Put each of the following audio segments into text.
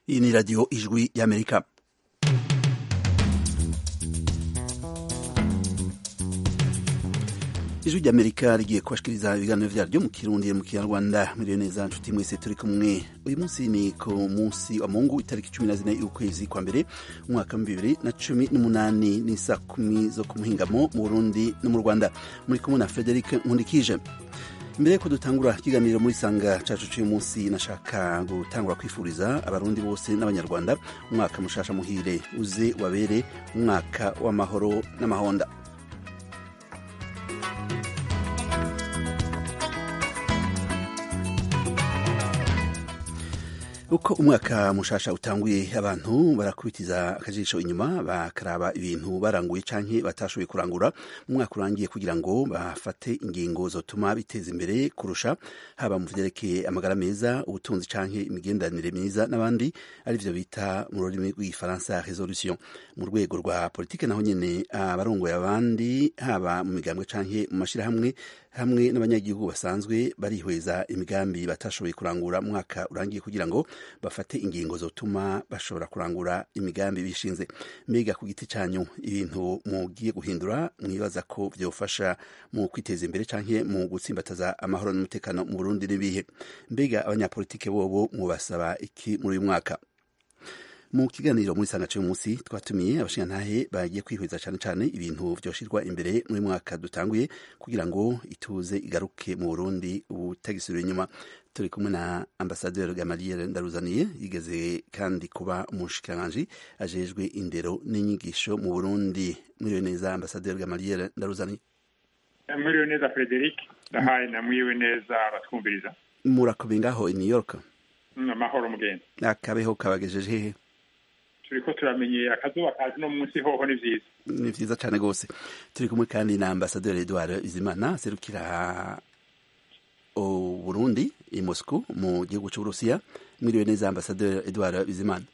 Iyi ni radiyo ijwi y'Amerika. ijwi ry'amerika rigiye kubashikiriza ibiganiro vyaryo mu kirundi mu kinyarwanda muriyo neza nshuti mwese turi kumwe uyu munsi ni ku munsi wa mungu itariki cumi na zine y'ukwezi kwa mbere umwaka wa bibiri na cumi n'umunani n'isa kumi zo ku muhingamo mu burundi no mu rwanda muri kumwe na frederic nkundikije mbere yuko dutangura ikiganiro muri sanga cacu c'uyu munsi nashaka gutangura kwifuriza abarundi bose n'abanyarwanda umwaka mushasha muhire uze wabere umwaka w'amahoro n'amahonda uko umwaka mushasha utanguye abantu barakubitiza akajisho inyuma bakaraba ibintu baranguye canke batashoboye kurangura mu mwaka urangiye kugira ngo bafate ingingo zotuma biteza imbere kurusha haba mu vyerekeye amagara meza ubutunzi canke imigenderanire myiza n'abandi arivyo bita mu rurimi rw'igifaransa resolution mu rwego rwa politike naho nyene abarongoye abandi haba mu migambwe canke mu mashirahamwe hamwe n'abanyagihugu basanzwe barihweza imigambi batashoboye kurangura mu mwaka urangiye kugira ngo bafate ingingo zotuma bashobora kurangura imigambi bishinze mbega ku giti cyanyu ibintu mugiye guhindura mwibaza ko byofasha mu kwiteza imbere canke mu gutsimbataza amahoro n'umutekano mu Burundi n'ibihe mbega abanyapolitike bobo mubasaba iki muri uyu mwaka mu kiganiro muri sanga cy'uyu munsi twatumiye abashingantahe bagiye kwihweza cyane cyane ibintu vyoshirwa imbere muri mwaka dutanguye kugira ngo ituze igaruke mu Burundi ubutagisubira inyuma turi kumwe na ambasaderi Gamaliel Ndaruzaniye yigeze kandi kuba umushikiranganji ajejwe indero n'inyigisho mu Burundi mwiriwe neza ambasaderi Gamaliel Ndaruzaniye mwiriwe neza Frederic ndahaye na mwiriwe neza abatwumviriza murakomeye ngaho i New York amahoro mugenzi akabeho kabagejeje hehe turiko turamenye akazuba kaje no munsi hoho ni vyiza ni vyiza cane gose turi kumwe kandi na ambasaderi Edouard Bizimana serukira Burundi i Moscou mu gihugu c'Uburusiya mwiriwe neza ambasaderi Edouard Bizimana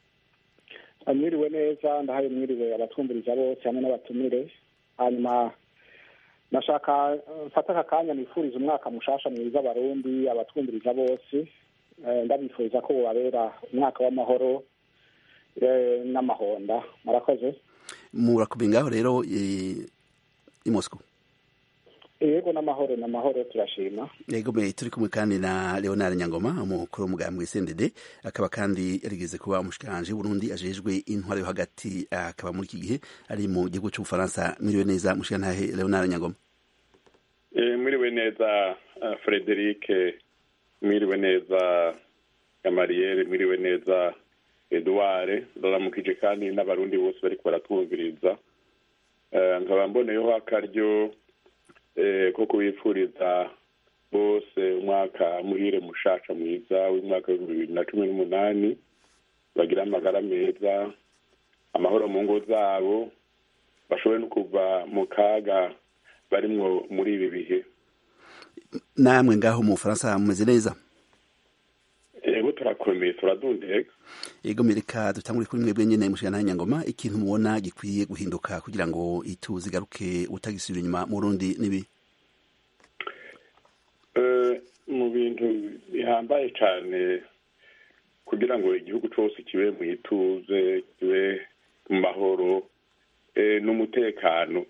mwiriwe neza ndahaye mwiriwe abatwumviriza bose hamwe n'abatumire hanyuma nashaka mfata aka kanya nifuriza umwaka mushasha mwiza abarundi abatwumviriza bose ndabifuriza ko bubabera umwaka w'amahoro n'amahonda murakoze murakomeye ngaho rero i Moscou yego n'amahoro n'amahoro turashima yego me turi kumwe kandi na Leonard Nyangoma umukuru w'umugambwe CNDD akaba kandi yarigeze kuba umushikiranje Burundi ajejwe intwaro yo hagati akaba muri iki gihe ari mu gihugu cy'Ubufaransa mwiriwe neza mushikantahe Leonard Nyangoma eh mwiriwe neza uh, Frederic mwiriwe neza Gamariere mwiriwe neza Edouard ndaramukije kandi n'abarundi bose bariko baratwumviriza nkaba mboneyeho akaryo ko kubifuriza bose umwaka muhire mushasha mwiza w'umwaka w'ibihumbi bibiri na cumi n'umunani bagira amagara meza amahoro mu ngo zabo bashobore no kuva mu kaga barimwo muri ibi bihe namwe ngaho mu bufaransa mumeze neza ego turakomeye turadundega yego mereka dutangure kuri mwebwe nyene mushikana nyangoma ikintu mubona gikwiye guhinduka kugira ngo ituze igaruke utagisubira inyuma mu Burundi nibi mu bintu bihambaye cyane kugira ngo igihugu cyose kibe mu ituze kibe mu mahoro n'umutekano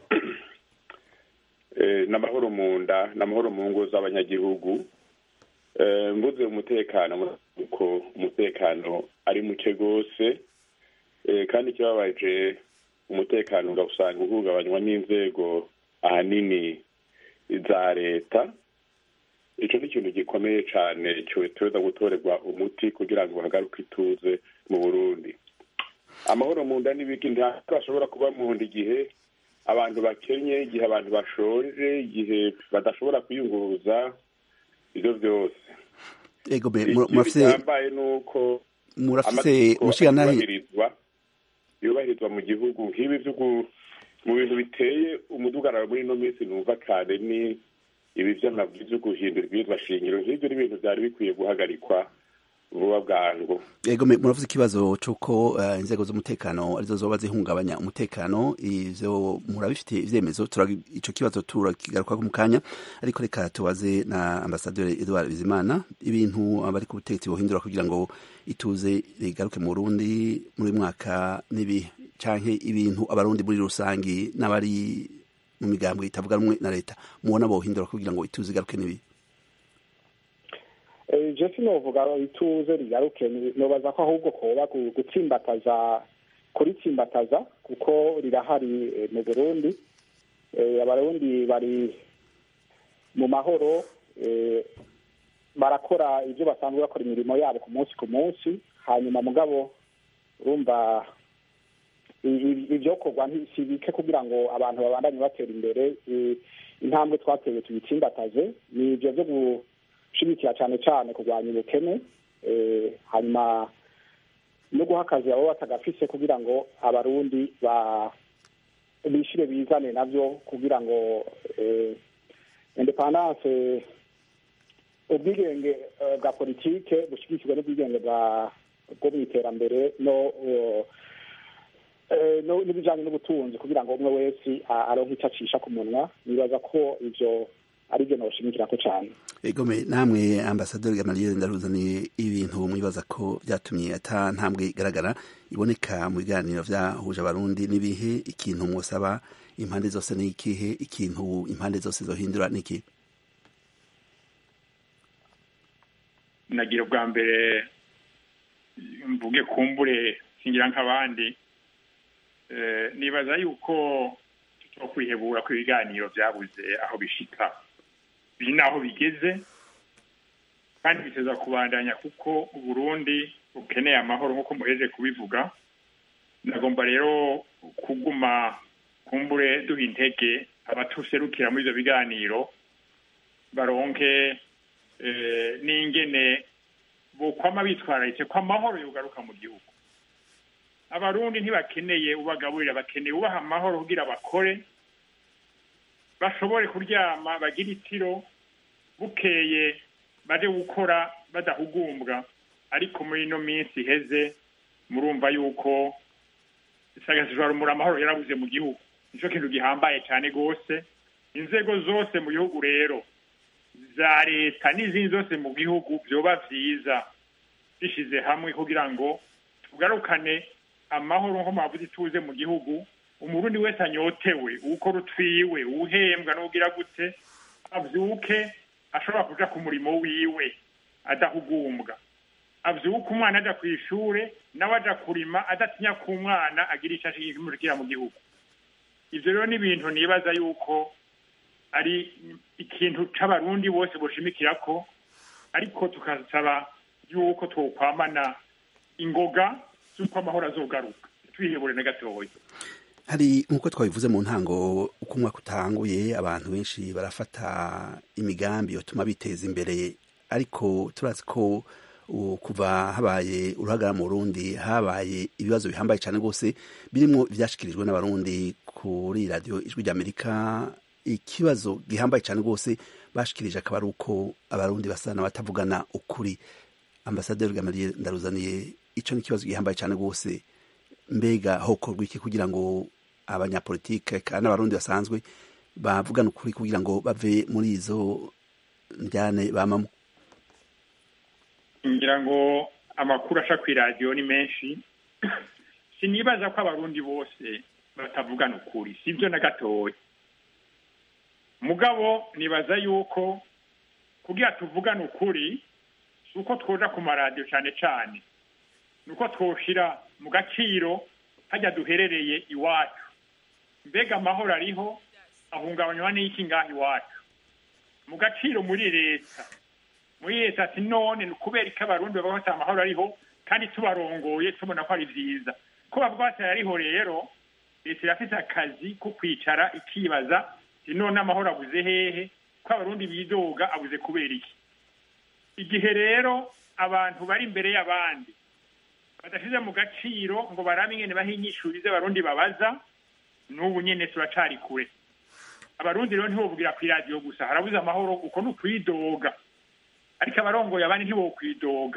n'amahoro mu nda n'amahoro mu ngo z'abanyagihugu mvuze umutekano uko umutekano ari muke rwose kandi ikibabaje umutekano ugasanga uhungabanywa n'inzego ahanini za leta icyo ni ikintu gikomeye cyane cyoteza gutorerwa umuti kugira ngo hagaruke ituze mu burundi amahoro mu nda n'ibiki ntabwo ashobora kuba mu nda igihe abantu bakenye igihe abantu bashonje igihe badashobora kwiyunguruza ibyo byose ego be murafise igihambaye ni uko murafise mushikanahe yubahirizwa yubahirizwa mu gihugu nk'ibi byo mu bintu biteye umudugararo muri ino minsi numva kare ni ibi vy'amabwiriza yo guhindura ibwirizwa shingiro nk'ivyo ni ibintu vyari bikwiye guhagarikwa vuba bwangu yego me- muravuze ikibazo c'uko eh, inzego z'umutekano arizo zoba zihungabanya umutekano ivyo murabifite ivyemezo turagi- ico kibazo turakigarukako mu kanya ariko reka tubaze na ambasaderi Edouard Bizimana ibintu abari ku butegetsi bohindura kugira ngo ituze rigaruke mu Burundi muri uyu mwaka nibi canke ibintu abarundi muri rusangi n'abari mu migambwe itavuga rumwe na leta mubona bohindura kugira ngo ituze igaruke nibi Eh, je sinovuga ituze rigaruke ni- nobaza ko ahubwo koba gu- gutsimbataza kuritsimbataza kuko rirahari eh, mu burundi Eh, abarundi bari mu mahoro eh, barakora ibyo basanzwe bakora imirimo yabo ku munsi ku munsi hanyuma mugabo urumva i- i- ivyokorwa nti- si bike kugira ngo abantu babandanye batera imbere Eh, intambwe twateye tuyitsimbataze ni ivyo vyo gushigikira cane cane kurwanya ubukene eh, hanyuma no guha akazi abo batagafise kugira ngo abarundi ba bishire bizane navyo kugira ngo eh, independance ubwigenge eh, bwa politike bushigikirwe n'ubwigenge bwa bwo mu iterambere no eh, eh, no- n'ibijanye n'ubutunzi kugira ngo umwe wese a- aronke ico acisha ku munwa nibaza ko ivyo ari byo noshimikirako cane egome namwe ambasaderi gamaliel ndaruzaniye ibintu mwibaza ko byatumye ata ntambwe igaragara iboneka mu biganiro vyahuje abarundi n'ibihe ikintu mwosaba impande zose ni ikihe ikintu impande zose zohindura niki nagira ubwa mbere mvuge kumbure singira nk'abandi Eh, nibaza yuko tuto kwihebura ko ibiganiro byabuze aho bishika biri n'aho bigeze kandi biteza kubandanya kuko uburundi bukeneye amahoro nk'uko muheje kubivuga nagomba rero kuguma kumbure duha intege abatuserukira muri ivyo biganiro baronke eh, n'ingene bokwama bitwararitse ko amahoro yogaruka mu gihugu abarundi ntibakeneye ubagaburira bakeneye ubaha amahoro kugira bakore bashobore kuryama bagire itiro bukeye baje gukora badahugumbwa ariko muri ino minsi iheze murumva yuko isagasijwarumura amahoro yarabuze mu gihugu nico kintu gihambaye cyane rwose inzego zose mu gihugu rero za leta n'izindi zose mu gihugu vyoba vyiza bishize hamwe kugira ngo tugarukane amahoro nko mwavuze ituze mu gihugu umurundi wese anyotewe ukora utwiwe uhembwa n'ugira gute avyuke ashobora kuja ku murimo wiwe adahugumbwa avyuke umwana aja kw'ishure nawe aja kurima adatinya ku mwana agira ico ashikira mu gihugu ivyo rero ni ibintu nibaza yuko ari ikintu c'abarundi bose boshimikirako ariko tukasaba yuko twokwamana ingoga z'uko amahoro azogaruka twihebure na gatoya hari nk'uko twabivuze mu ntango uko umwaka utanguye abantu benshi barafata imigambi yotuma biteza imbere ariko turazi ko ubu kuva habaye uruhagarara mu Burundi habaye ibibazo bihambaye cyane rwose birimo ibyashyikirijwe n'abarundi kuri radiyo ijwi ry'amerika ikibazo gihambaye cyane rwose bashikirije akaba ari uko abarundi basa n'abatavugana ukuri ambasaderi gamaliel ndaruzaniye icyo ni ikibazo gihambaye cyane rwose mbega hokorwa iki kugira ngo abanyapolitike kandi n'abarundi basanzwe bavugana ukuri kugira ngo bave muri izo njyane bamamo ngira ngo amakuru aca ku iradiyo ni menshi sinibaza ko abarundi bose batavugana ukuri sibyo na gatoya mugabo nibaza yuko kugira tuvugane ukuri si uko twoja ku maradiyo cyane cyane ni uko twoshira mu gaciro hajya duherereye iwacu mbega amahoro ariho ahungabanywa n'iki ngaha iwacu mu gaciro muri leta muri leta ati none ni ukubera ko abarundi baba bafite amahoro ariho kandi tubarongoye tubona ko ari byiza ko bavuga bati ariho rero leta irafite akazi ko kwicara ikibaza ati none amahoro abuze hehe ko abarundi bidoga abuze kubera iki igihe rero abantu bari imbere y'abandi badashyize mu gaciro ngo barabe ingene bahinyishurize abarundi babaza n'ubu nyene turacari kure abarundi rero ntibovugira ku iradiyo gusa harabuze amahoro uko ni ukwidoga ariko abarongoye abandi ntibokwidoga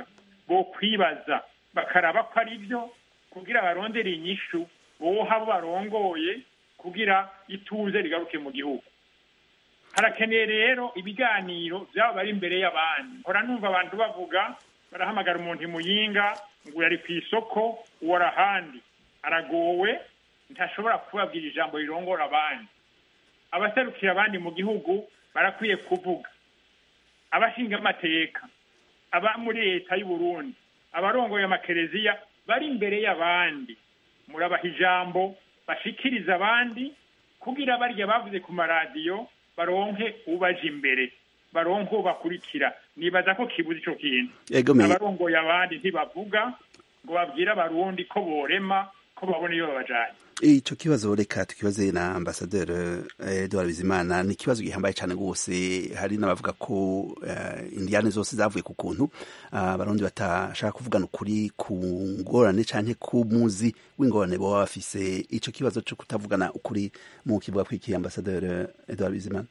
bo kwibaza bakaraba ko ari byo kugira barondere inyishu boha abo barongoye kugira ituze rigaruke mu gihugu harakeneye rero ibiganiro byaba bari imbere y'abandi nkora numva abantu bavuga barahamagara umuntu imuyinga ngo yari ku isoko uwo arahandi aragowe ntashobora kubabwira ijambo rirongora abandi abaserukira abandi mu gihugu barakwiye kuvuga abashinga amateka aba muri leta y'u Burundi abarongoye amakereziya bari imbere y'abandi murabaha ijambo bashikiriza abandi kugira barya bavuze ku maradiyo baronke ubaje imbere baronke bakurikira nibaza ko kibuze ico kintu abarongoye abandi ntibavuga ngo babwire abarundi ko borema ko babona iyo babajanye ico kibazo reka tukibaze na ambasaderi Edouard Bizimana ni ikibazo gihambaye cyane rwose hari n'abavuga ko uh, indiyane zose zavuye ku kuntu abarundi uh, batashaka kuvugana ukuri ku ngorane canke ku muzi w'ingorane boba bafise ico kibazo co kutavugana ukuri mu kivuga kwiki ambasaderi Edouard Bizimana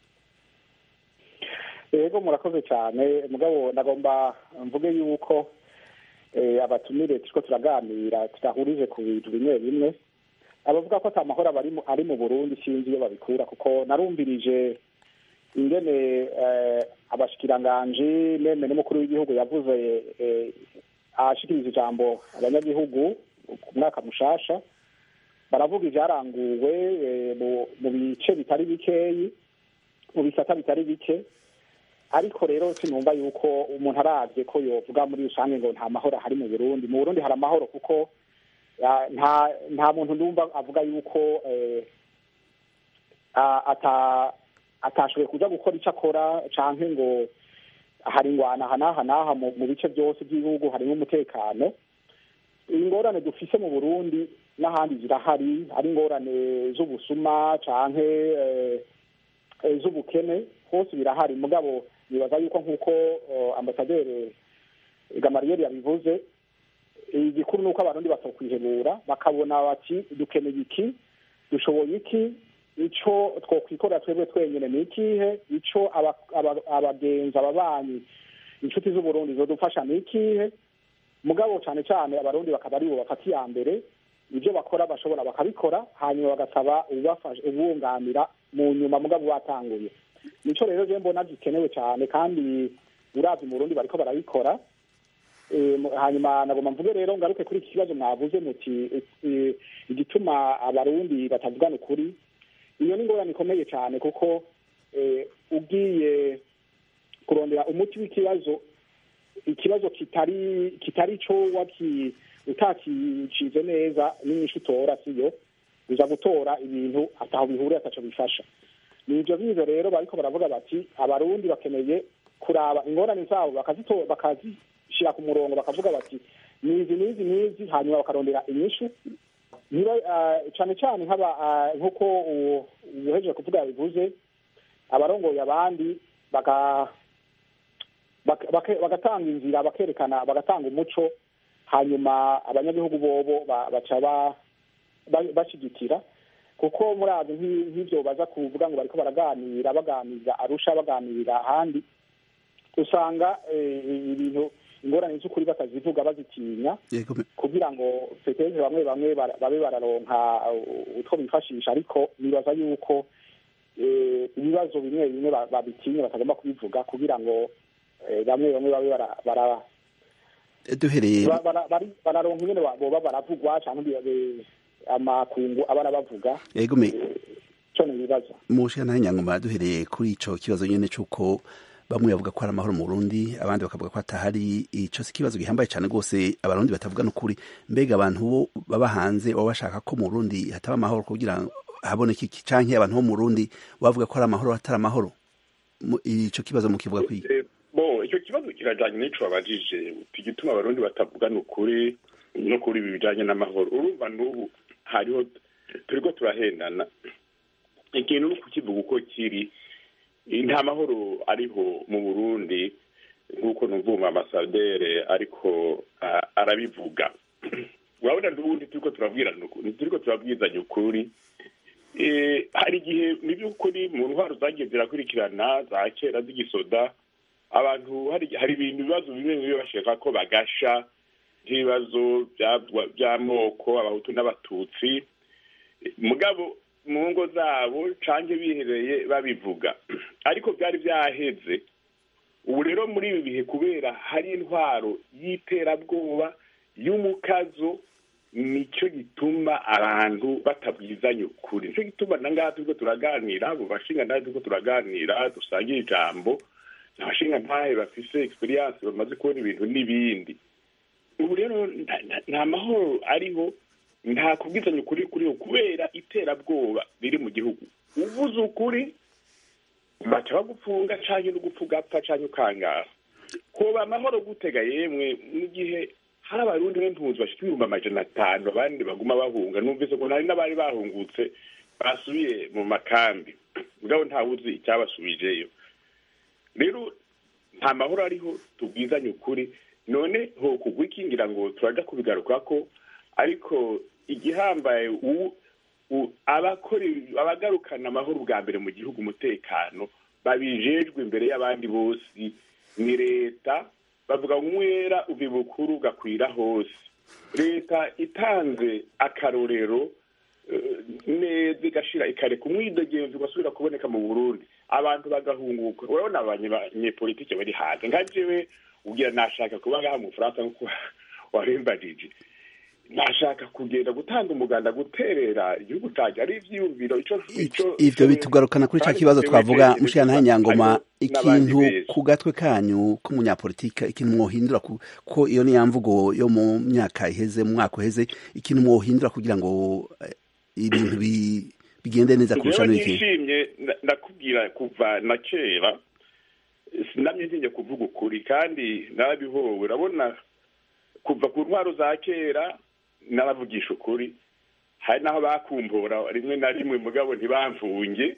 yego murakoze cyane mugabo ndagomba mvuge yuko abatumire turiko turaganira tudahurije ku bintu bimwe bimwe abavuga ko ata mahoro ari mu burundi sinzi iyo babikura kuko narumvirije ingene abashikiranganji meme n'umukuru w'igihugu yavuze ahashikiriza ijambo abanyagihugu ku mwaka mushasha baravuga ivyaranguwe mu bice bitari bikeyi mu bisata bitari bike ariko rero sinumva yuko umuntu aravye ko yovuga muri rusange ngo nta mahoro ahari mu burundi mu burundi hari amahoro kuko nta nta muntu ndumva avuga yuko atashoboye kuja gukora icyo akora canke ngo hari ingwana aha n'aha n'aha mu bice byose by'igihugu harimo umutekano ingorane dufise mu burundi n'ahandi zirahari ari ingorane z'ubusuma canke z'ubukene hose birahari mugabo nibaza yuko nk'uko ambasaderi gamariyeri yabivuze igikuru ni uko abarundi batokwihebura bakabona bati dukeneye iki dushoboye iki ico twokwikorera twebwe twenyene ni ikihe ico abagenzi ababanyi inshuti z'uburundi zodufasha ni ikihe mugabo cane cane abarundi bakaba aribo bafata iya mbere ibyo bakora bashobora bakabikora hanyuma bagasaba ubunganira mu nyuma mugabo batanguye nico rero je mbona gikenewe cyane kandi uravye mu burundi bariko barabikora hanyuma nagomba mvuge rero ngaruke kuri iki kibazo mwavuze muti igituma abarundi batavugana ukuri iyo ni ingorane ikomeye cyane kuko ugiye kurondera umuti w'ikibazo ikibazo kitari kitari cyo waki utakicize neza n'inyinshi utora siyo uza gutora ibintu ataho bihuriye ataco bifasha ni ivyo bizo rero bariko baravuga bati abarundi bakeneye kuraba ingorane zabo bakazishira ku murongo bakavuga bati nizi nizi nizi hanyuma bakarondera inyishu niba cane cane nk'aba nk'uko uhejeje kuvuga yabivuze abarongoye abandi bagatanga inzira bakerekana bagatanga umuco hanyuma abanyagihugu bobo baca bashigikira kuko murazi nk'ivyo baza kuvuga ngo bariko baraganira baganira arusha baganirira ahandi usanga ibintu ingorane z'ukuri batazivuga bazitinya kugira ngo peteze bamwe bamwe babe bararonka utwo bifashisha ariko nibaza yuko ibibazo bimwe bimwe babitinye batagomba kubivuga kugira ngo bamwe bamwe babe bara duhereye bararonka ingene boba baravugwa canke amakungu abana bavuga yego me co ni ibibazo mushana nyangoma duhereye kuri ico kibazo nyene c'uko bamwe bavuga ko hari amahoro mu Burundi abandi bakavuga ko atahari ico si kibazo gihambaye cyane rwose abarundi batavuga n'ukuri mbega abantu bo baba hanze baba bashaka ko mu Burundi hataba amahoro kugira haboneke iki canke abantu bo mu Burundi bavuga ko hari amahoro hatari amahoro ico kibazo mu kivuga kwiga bo icyo kibazo kirajanye n'ico babajije igituma abarundi batavugana ukuri no kuri ibi bijanye n'amahoro urumva n'ubu hariho turiko turahendana ikintu ni kukivuga uko kiri nta mahoro ariho mu burundi nk'uko numvuma amasadere ariko arabivuga urabona n'ubundi turiko turabwirana turiko turabwizanya ukuri hari igihe mu by'ukuri mu ntwaro zagiye zirakurikirana za kera z'igisoda abantu hari hari ibintu ibibazo bimwe bimwe bashaka ko bagasha nk'ibibazo bya- by'amoko abahutu n'abatutsi mugabo mu ngo zabo canke bihereye babivuga ariko byari byaheze ubu rero muri ibi bihe kubera hari intwaro y'iterabwoba y'umukazo nicyo gituma abantu batabwizanya ukuri nicyo gituma na ngaha turiko turaganira abo bashinga ntahe turiko turaganira dusangira ijambo abashinga ntahe bafise experience bamaze kubona ibintu n'ibindi ubu rero nta- nta- nta mahoro ariho nta kubwizanya ukuri kuriho kubera iterabwoba riri mu gihugu uvuze ukuri baca bagupfunga canke no gupfa ugapfa canke ukangara koba amahoro gutega yemwe mu gihe hari abarundi b'impunzi bashika ibihumbi amajana atanu abandi baguma bahunga numvise ko hari n'abari bahungutse basubiye mu makambi mugabo ntawuzi icyabasubijeyo rero nta mahoro ariho tubwizanye ukuri none ho kugwa ikingira ngo turaja kubigarukako ariko igihambaye ubu u- abakora ibi- abagarukana amahoro bwa mbere mu gihugu umutekano babijejwe imbere y'abandi bose ni leta bavuga ngo umwera uva bukuru ugakwira hose leta itanze akarorero eh, neza igashira ikareka umwidegenzi ugasubira kuboneka mu burundi abantu bagahunguka urabona abanyepolitike bari hanze nka jewe ubwira nashaka kuba ngaha mu bufaransa nkuko warimbajije nashaka kugenda gutanga umuganda guterera igihugu cyanjye ari ivyiyumviro ico ico ivyo bitugarukana kuri ca kibazo twavuga mushana nyangoma ikintu ku gatwe kanyu k'umunyapolitika ikintu mwohindura ku- ko iyo ni ya mvugo yo mu myaka iheze mu mwaka uheze ikintu mwohindura kugira ngo eh, ibintu bi- bigende neza kurusha Jewe n'iki nishimye nda- ndakubwira kuva na kera sinamye ntinye kuvuga ukuri kandi narabihowe urabona kuva ku ntwaro za kera naravugisha ukuri hari n'aho bakumbura rimwe na rimwe mugabo ntibamfunge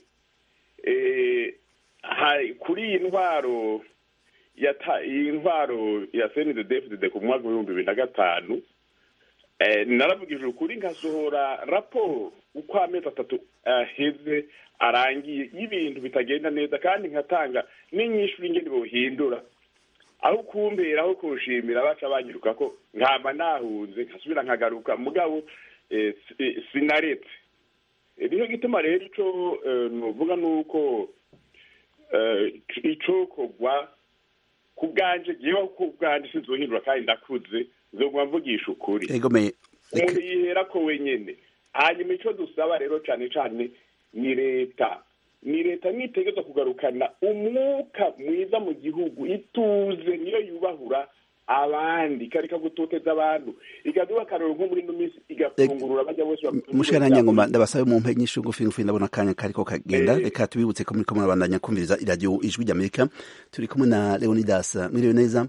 Eh, hari- kuri iyi ntwaro yata iyi ntwaro ya senidedefudede ku mwaka w'ibihumbi bibiri na gatanu Eh, naravugije ukuri nkasohora raporo uko amezi atatu aheze arangiye y'ibintu bitagenda neza kandi nkatanga n'inyishu y'ingene bohindura aho kumbera aho kunshimira baca banyiruka ko nkama nahunze nkasubira nkagaruka mugabo eh, si- eh, sinaretse Eh, nico gituma rero ico eh, novuga nuko eh, icokorwa ku bwanje jewe ku bwanje sinzohindura kandi ndakuze nzoguma mvugisha ukuri egome umuntu yihera ko wenyene hanyuma ico dusaba rero cane cane ni leta ni leta nitegereza kugarukana umwuka mwiza mu gihugu ituze niyo yubahura abandi ikareka gutoteza abantu ikaduha akarero nko muri ino minsi igafungurura bajya bose mushana nyangoma ndabasabe mu mpe nyinshi ngufi ngufi ndabona akanya kariko kagenda reka tubibutse ko muriko murabandanya kumviriza iradiyo ijwi ry'amerika turi kumwe na leonidas mwiriwe neza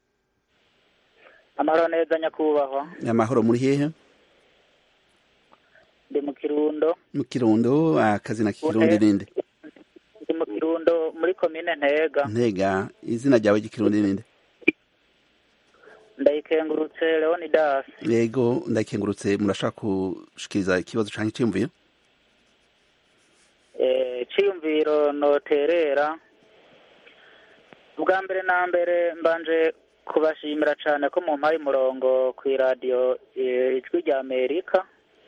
amahoro neza nyakubahwa amahoro muri hehe ndi mu kirundo mu kirundo akazina k'ikirundi ninde ndi mu kirundo muri komine ntega ntega izina ryawe ry'ikirundi ninde ndayikengurutse leonidas yego ndakengurutse murashaka gushikiriza ikibazo canke iciyumviro Eh, iciyumviro noterera bwa mbere na mbere mbanje kubashimira cane ko mumpaye umurongo kw'iradiyo eh, ijwi rya amerika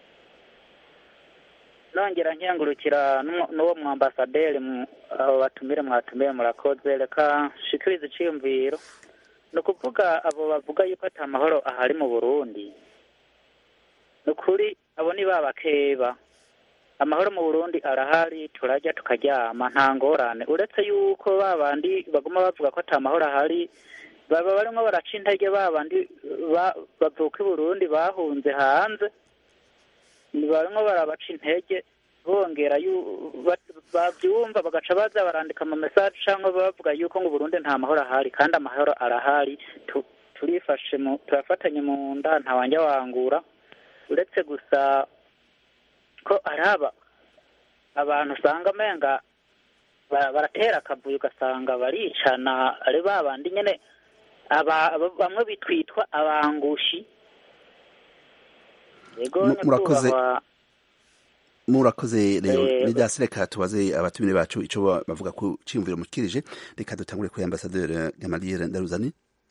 nongera nkengurukira n'uwo- n'uwo mwambasaderi mu- abo batumire mwatumiye murakoze reka nshikirize iciyumviro ni ukuvuga abo bavuga yuko ata mahoro ahari mu burundi ni ukuri abo ni ba bakeba amahoro mu burundi arahari turajya tukaryama nta ngorane uretse yuko ba bandi baguma bavuga ko ata mahoro ahari baba barimo baraca intege ba bandi ba- bavuka i burundi bahunze hanze ni barimo barabaca intege bongera yu- ba- babyumva bagaca baza barandika ama message cyangwa bavuga yuko ngo Burundi nta mahoro ahari kandi amahoro arahari Tu- turifashe mu turafatanye mu nda nta wanjya wangura uretse gusa ko araba abantu usanga amenga ba- baratera akavuyo ugasanga baricana ari ba bandi nyene aba aba- bamwe bitwitwa abangushi yego Mu- murakoze. nyakubahwa murakoze rero Eh, Leonidas reka tubaze abatumire bacu ico ba- bavuga ku ciyumviro mukirije reka dutangure kuri ambasaderi Gamaliel Ndaruzani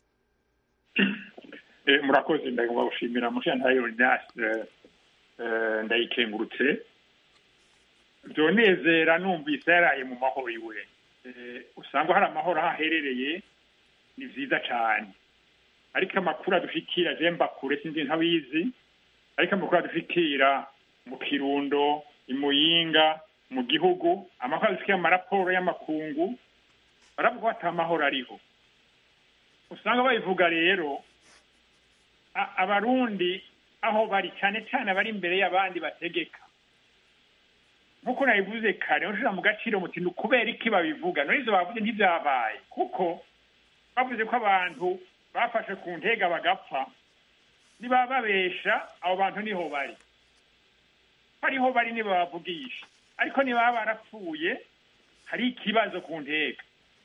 Eh, murakoze ndagomba gushimira mushantaye Leonidas eh, eh, ndayikengurutse byonezera numvise yaraye mu mahoro iwe Eh, usanga hari amahoro aho aherereye ni vyiza cane ariko amakuru adushikira je mba kure sinzi ntabizi ariko amakuru adushikira mu kirundo i muyinga mu gihugu amakuru adushikira mu maraporo y'amakungu baravuga ko ata mahoro ariho usanga babivuga rero a- abarundi aho bari cyane cyane abari imbere y'abandi bategeka nk'uko nabivuze kare ushira mu gaciro muti ni ukubera iki babivuga none ivyo bavuze ntivyabaye kuko bavuze ko abantu bafashe ku ntega bagapfa niba babesha abo bantu niho bari hariho bari niba bavugisha ariko niba barapfuye hari ikibazo ku ntega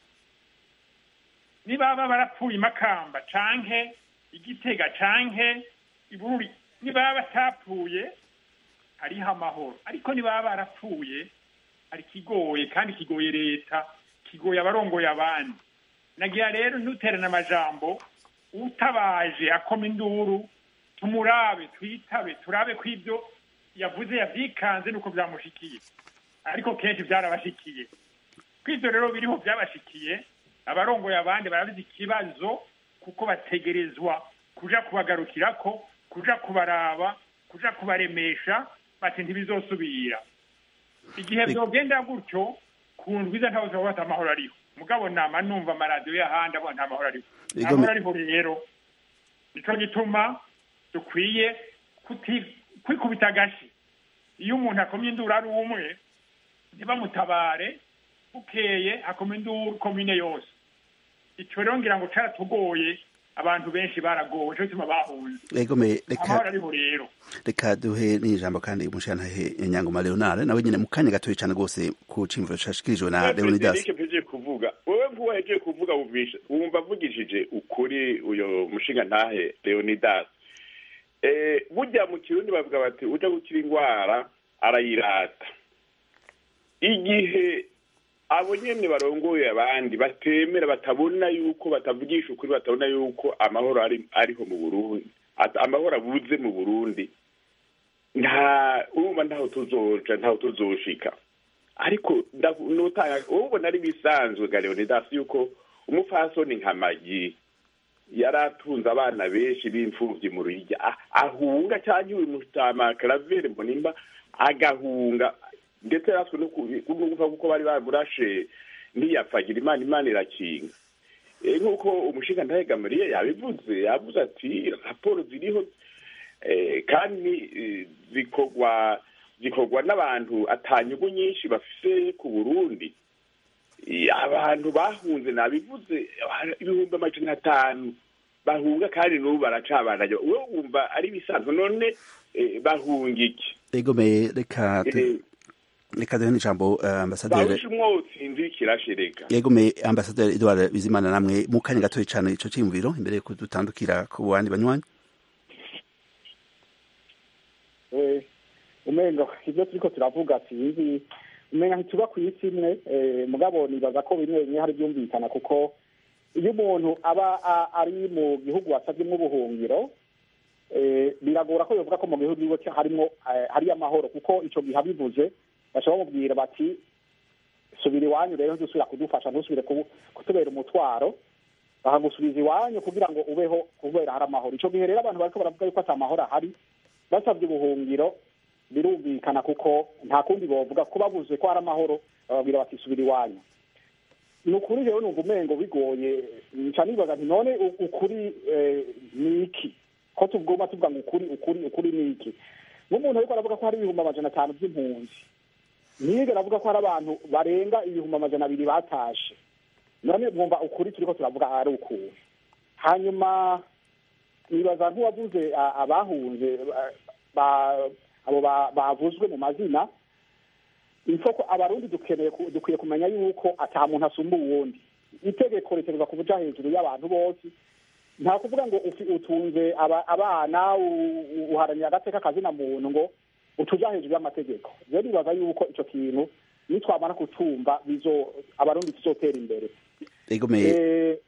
niba baba barapfuye i makamba canke igitega canke ibururi niba batapfuye hariho amahoro ariko niba barapfuye hari kigoye kandi kigoye leta kigoye abarongoye abandi nagira rero ntuterane amajambo utabaje akoma induru tumurabe twitabe turabe ko ibyo yavuze yavyikanze nuko vyamushikiye ariko kenshi vyarabashikiye ko ivyo rero biriho vyabashikiye abarongoye abandi barabizi ikibazo kuko bategerezwa kuja kubagarukirako kuja kubaraba kuja kubaremesha bati ntibizosubira igihe Bi- vyogenda gutyo ku ndwiza ntawe uzoba bata amahoro ariho mugabo nama numva amaradiyo y'ahandi abona nta mahoro ariho nta Ego, mahoro ariho rero nico gituma dukwiye kuti- kwikubita agashi iyo umuntu akomye induru ari umwe ntibamutabare bukeye akoma induru komine yose ico rero ngira ngo caratugoye abantu benshi baragowe nico gituma bahunze egome reka amahoro ariho rero reka duhe n'ijambo kandi umushantahe Nyangoma Leonard nawe nyene mu kanya gatoya cane gose ku ciyumviro cashikirijwe na Leonidas Frederic mpejeje kuvuga wowe nkuwahejeje kuvuga wumvisha wumva avugishije ukuri uyo mushinga ntahe Leonidas eh burya mu kirundi bavuga bati uja gukira ingwara arayirata igihe abo nyene barongoye abandi batemera batabona yuko batavugisha ukuri batabona yuko amahoro ari ariho mu Burundi Ata- amahoro abuze mu Burundi nta urumva ntaho tuzoja ntaho tuzoshika ariko ndavu- nutanga wowe ubona ari bisanzwe ga Leonidas yuko umupfasoni nka Magi yari atunze abana benshi b'imfuvyi mu Ruyigi Ah- ahunga cyangwa uyu mutama Claver Mbonimba agahunga ndetse yaraswe no ku- no kuva kuko bari bamurashe ntiyapfagira imana imana irakinga Eh, nk'uko umushinga ndahegamariye yabivuze yavuze ati raporo ziriho eh, kandi eh, zikorwa zikorwa n'abantu atanyugu nyinshi bafise ku burundi Eh, abantu bahunze nabivuze ibihumbi amajana atanu bahunga kandi n'ubu baracabandanya wowe wumva ari bisanzwe none eh, bahunga iki egome reka tu- Eh, reka duhe n'ijambo uh, ambasaderi bahusha umwotsi inzu kirashireka yegome ambasaderi Edouard Bizimana namwe mu kanya gatoya cane ico ciyumviro imbere yuko dutandukira ku bandi banywanyi Eh, umengo ibyo turiko turavuga sinzi umenga ntituba ku isi imwe eh, mugabo nibaza ko bimwe bimwe hari byumvikana kuko iyo umuntu aba a- ari mu gihugu wasavyemwo ubuhungiro eh, biragora ko yovuga ko mu gihugu iwe harimwo eh, hariyo amahoro kuko ico gihe abivuze baca bamubwira bati subira iwanyu rero ntuzusubira kudufasha ntusubire kubu- kutubera umutwaro bakagusubiza iwanyu kugira ngo ubeho kubera hari amahoro ico gihe rero abantu bariko baravuga yuko ata mahoro ahari basabye ubuhungiro birumvikana kuko nta kundi bovuga ko babuze ko hari amahoro bababwira bati subira iwanyu ni ukuri rero numva umengo bigoye nca nibaza nti none u- ukuri eh, ni iki ko tugomba tuvuga ngo ukuri ukuri ukuri ni iki nk'umuntu ariko aravuga ko hari ibihumbi amajana atanu by'impunzi ntiyigera avuga ko hari abantu barenga ibihumbi amajana abiri batashe none mwumva ukuri turiko turavuga ari ukuri hanyuma nibaza nk'uwavuze a- abahunze ba- ba- abo ba- bavuzwe mu mazina ifoko abarundi dukeneye ku- dukwiye kumenya yuko ata muntu asumba uwundi itegeko ritegerezwa kubuja hejuru y'abantu bose nta kuvuga ngo ufi- utunze aba- abana u- u- uharanira agateka kazina muntu ngo utuja hejuru y'amategeko rero nibaza yuko ico kintu nitwamara kucumva bizo abarundi tuzotera imbere egomeye Eh,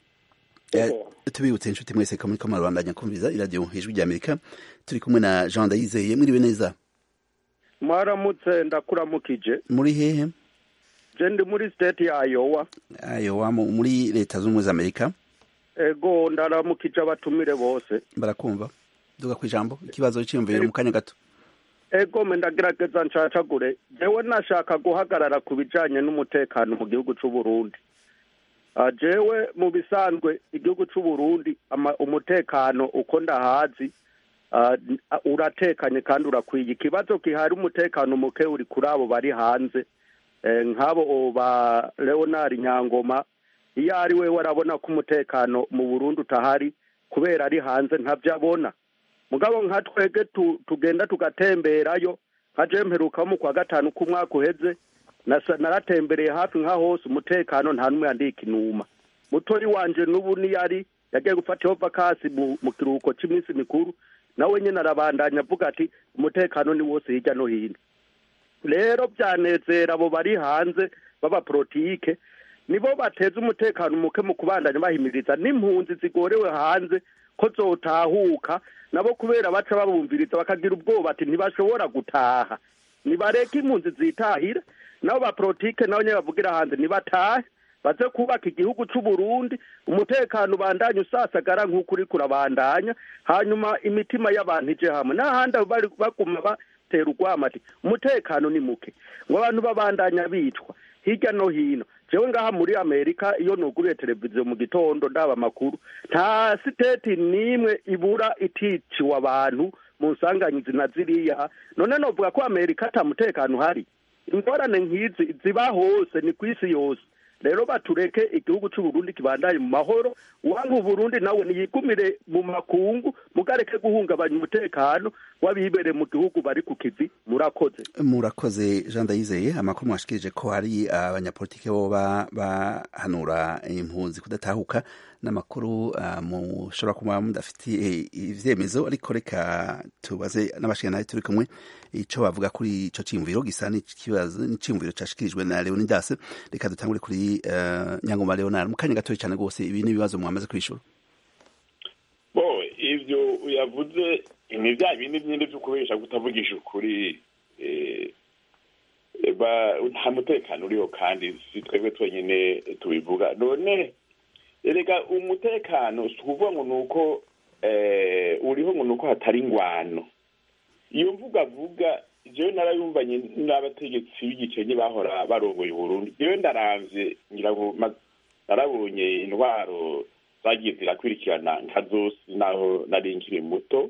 Eh, ego. tubibutse inshuti mwese ko muriko murabandanya kumviriza iradiyo ijwi rya amerika turi kumwe na jean ndayizeye mwiriwe neza mwaramutse ndakuramukije muri hehe je ndi muri state ya Iowa ayo mu- muri leta z'ubumwe za amerika ego ndaramukije abatumire bose barakumva duga ku ijambo ikibazo cyiyumviro mu kanya gato ego me ndagerageza ncacagure jewe nashaka guhagarara ku bijanye n'umutekano mu gihugu c'u Burundi Ah, jewe mu bisanzwe igihugu c'u Burundi ama- umutekano uko ndahazi ah, n- ah, uratekanye kandi urakwiye ikibazo gihari umutekano muke uri kuri abo bari hanze eh, nk'abo ba Leonard Nyangoma iyo ari we warabona ko umutekano mu Burundi utahari kubera ari hanze ntavyo abona mugabo nka twege tu, tugenda tugatemberayo nka je mperuka mu kwa gatanu k'umwaka uheze nasa- naratembereye hafi nka hose umutekano nta numwe yandika inuma mutori wanje n'ubu niyari yagiye gufata iyo vakasi mu, mu kiruhuko c'iminsi mikuru nawe nyene arabandanya avuga ati umutekano ni wose hirya no hino rero byanezera abo bari hanze b'abapolitike nibo bateza umutekano muke mu kubandanya bahimiriza n'impunzi zigorewe hanze ko zotahuka nabo kubera baca babumviriza bakagira ubwoba ati ntibashobora gutaha nibareke impunzi zitahira nabo bapolitike nabo nyene bavugira hanze nibatahe baze kubaka igihugu c'u Burundi umutekano ubandanye usasagara nk'uko uriko urabandanya hanyuma imitima y'abantu ije hamwe n'ahandi bari baguma batera urwamo ati umutekano ni muke ngo abantu babandanya bicwa hirya no hino jewe ngaha muri amerika iyo nuguriye televiziyo mu gitondo ndaba amakuru nta siteti n'imwe ibura iticiwe abantu mu nsanganyizi na ziriya none novuga ko amerika ata mutekano uhari ingorane nk'izi ziba hose ni ku isi yose rero batureke igihugu c'u Burundi kibandanye mu mahoro uwanga Burundi nawe niyigumire mu makungu mugareke guhungabanya umutekano w'abibere mu gihugu bari ku kivi murakoze murakoze jean ndayizeye amakuru mwashikirije ko hari abanyapolitike boba bahanura impunzi kudatahuka n'amakuru uh, mushobora kuba mudafitiye ivyemezo ariko reka tubaze n'abashikiranaye turi kumwe ico bavuga kuri ico ciyumviro gisa n'ikibazo n'iciyumviro cashikirijwe na leonidas reka dutangure kuri uh, nyangoma leonard mu kanya gatoya cane rwose ibi n'ibibazo mwamaze kwishura bo ivyo yavuze ni bya bindi nyine vyo kubesha kutavugisha ukuri eh, ba nta mutekano uriho kandi si twebwe twenyine tubivuga none erega umutekano si ukuvuga ngo ni uko eh, uriho ngo ni uko hatari ingwano iyo mvuga avuga jewe narayumvanye n'abategetsi b'igikenye bahora barongoye uburundi jewe ndaravye ngira ngo ma- narabonye intwaro zagiye zirakurikirana nka zose naho nari nkiri muto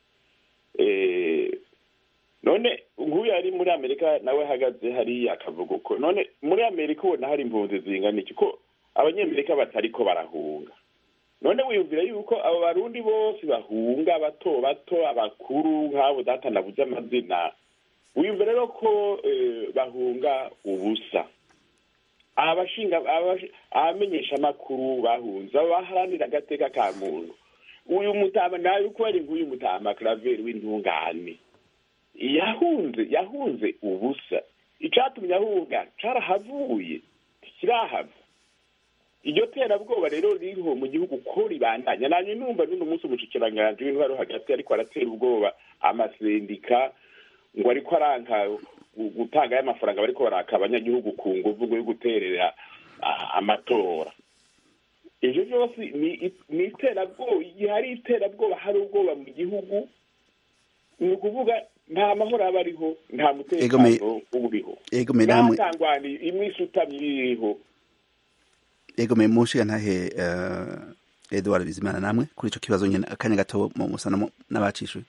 eh, none nk'uyu ari muri amerika nawe ahagaze hariya akavuga uko none muri amerika ubona hari impunzi zingana iki ko abanyamerika batariko barahunga none wiyumvira yuko abo barundi bose bahunga bato bato abakuru nk'abo data navuze amazina wiyumvira rero ko eh, bahunga ubusa abashinga abash- abamenyesha amakuru bahunze abo baharanira agateka ka muntu uyu mutama nawe uko ari nk'uyu mutama claver w'intungane yahunze yahunze ubusa icatumye ahunga carahavuye ntikirahava iryo terabwoba rero ririho mu gihugu ko ribandanya nanye numva n'uno munsi umushikiranganji w'intwaro hagati ariko aratera ubwoba amasendika ngo ariko aranka gu- gutanga y'amafaranga bariko baraka abanyagihugu ku nguvu ngo yo guterera ah, amatora ivyo vyose ni ni iterabwoba igihe hari iterabwoba hari ubwoba mu gihugu ni ukuvuga nta mahoro aba ariho nta Egome- mutekano uba uriho ego me namwe natangwani imwe isutamye iriho ego me mushiga ntahe uh, Edward Bizimana namwe kuri ico kibazo nyene akanya gato mu musana n'abacishuye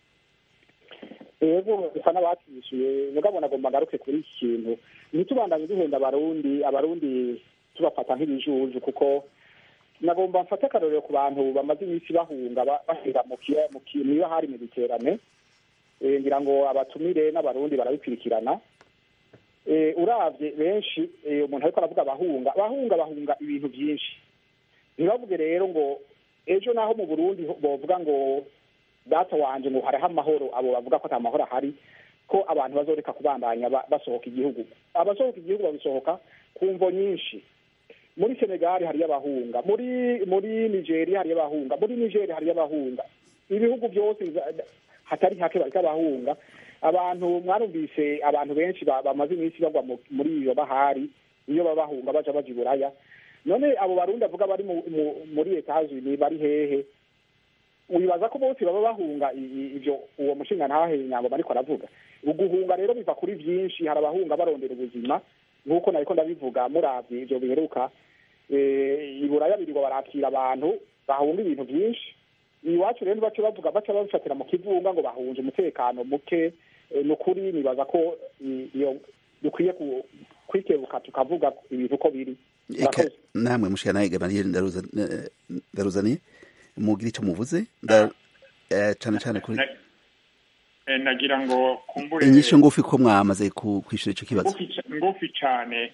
ego bisa n'abatishyuye mugabo nagomba ngaruke kuri iki kintu ntitubandanye duhenda abarundi abarundi tubafata nk'ibijuju kuko nagomba mfate akarorero ku bantu bamaze iminsi bahunga ba- bahera mu kiya- mu ki- mu ibahari mu biterane Eh, ngira ngo abatumire n'abarundi barabikurikirana Eh, uravye benshi eh, umuntu ariko aravuga abahunga abahunga bahunga ibintu byinshi ntibavuge rero ngo ejo naho mu burundi ho- bovuga ngo data wanje ngo hariho amahoro abo bavuga ko ata mahoro ahari ko abantu bazoreka kubandanya ba- basohoka igihugu abasohoka igihugu babisohoka ku mvo nyinshi muri senegali hariyo abahunga muri muri nigeria hariyo abahunga muri nigeria hariyo abahunga ibihugu byose biza- hatari hake bariko abahunga abantu mwarumvise abantu benshi ba- bamaze iminsi bagwa mu- muri iyo bahari iyo baba bahunga baja baja i buraya none abo barundi avuga bari mu- mu- muri etazini bari hehe wibaza ko bose baba bahunga i- i- ivyo uwo mushinga ntahe nyangoma ariko aravuga uguhunga rero biva kuri vyinshi hari abahunga barondera ubuzima nk'uko nariko ndabivuga muravye ivyo biheruka eh, i buraya birirwa barakira abantu bahunga ibintu vyinshi iwacu rero baca bavuga baca babifatira mu kivunga ngo bahunze umutekano muke eh, ni ukuri nibaza ko i- iyo dukwiye ku- kwikebuka tukavuga ibintu uko biri eka Murakoze. namwe mushikana Gabriel ndaruza eh, ndaruzaniye mugira ico muvuze nda eh, cane cane kuri Na- eh, nagira ngo kumbure inyisho ngufi ko mwamaze ku- kwishura ico kibazo ngufi ca- ngufi cane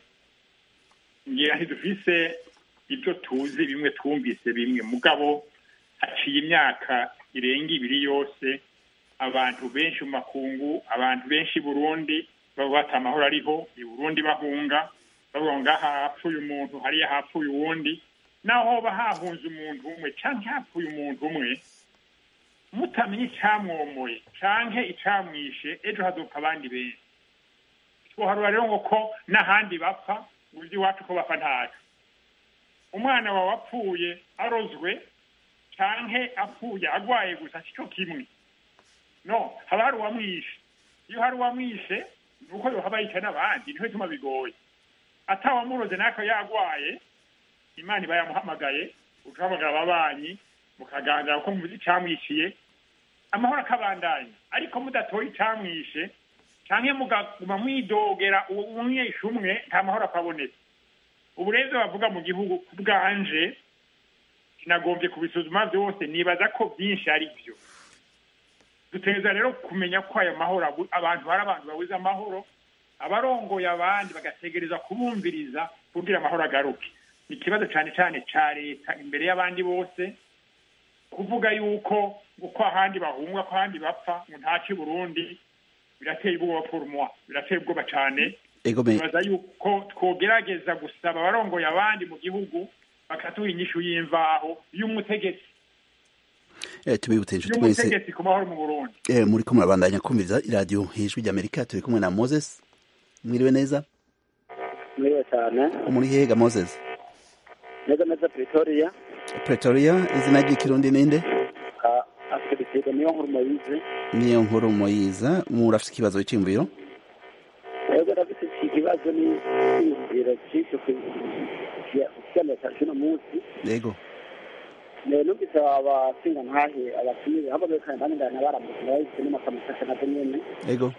ngira ntidufise ibyo tuzi bimwe twumvise bimwe mugabo haciye imyaka irenga ibiri yose abantu benshi mu makungu abantu benshi i burundi baba bata amahoro ariho i burundi bahunga bavuga ngo ngaha hapfuye umuntu hariya hapfuye uwundi naho hoba hahunze umuntu umwe canke hapfuye umuntu umwe mutamenya icamwomoye canke icamwishe ejo hazopfa abandi benshi twoharura rero ngo ko n'ahandi bapfa uzi iwacu ko bapfa ntaco umwana wawe apfuye arozwe canke apfuye agwaye gusa sico kimwe no haba hari uwamwishe iyo hari uwamwishe ni uko yohaba yica n'abandi niho bituma bigoye atawamuroze nako yagwaye imana iba yamuhamagaye ugahamagara ababanyi mukaganira ko muzi icamwishiye amahoro akabandanya ariko mudatoye icamwishe canke mugaguma mwidogera uwo umwishe umwe nta mahoro akabonetse ubu rero ivyo bavuga mu gihugu ku bwanje sinagombye kubisuzuma vyose nibaza ko vyinshi ari vyo dutegereza rero kumenya ko ayo mahoro abu- abantu hari abantu babuze amahoro abarongoye abandi bagategereza kubumviriza kugira amahoro agaruke ni ikibazo cane cane ca leta imbere y'abandi bose kuvuga yuko uko ahandi bahunga ko ahandi bapfa ngo ntaci burundi birateye ubwoba pour moi birateye ubwoba cane ego me nibaza yuko twogerageza gusaba abarongoye abandi mu gihugu bakatuha inyishu y'imvaho y'umutegetsi eh, tubibutse inshuti mwese y'umutegetsi ku mahoro mu burundi eh, muriko murabandanya kumviriza iradiyo ijwi ry'amerika turi kumwe na moses mwiriwe neza mwiwe cyane muri hega moses neza neza pretoria pretoria izina ry'ikirundi ninde afite niyo nkuru muyizi niyo nkuru moyiza murafise ikibazo c'imviro rero ndafite iki kibazo ni iyumviro cy'icyo kukiganira cy'uno munsi ego Eh, numvise abasinga ntahe abatumire haba bekana bandi ndana baramutse bahise n'amakamusasha nazo nyene ego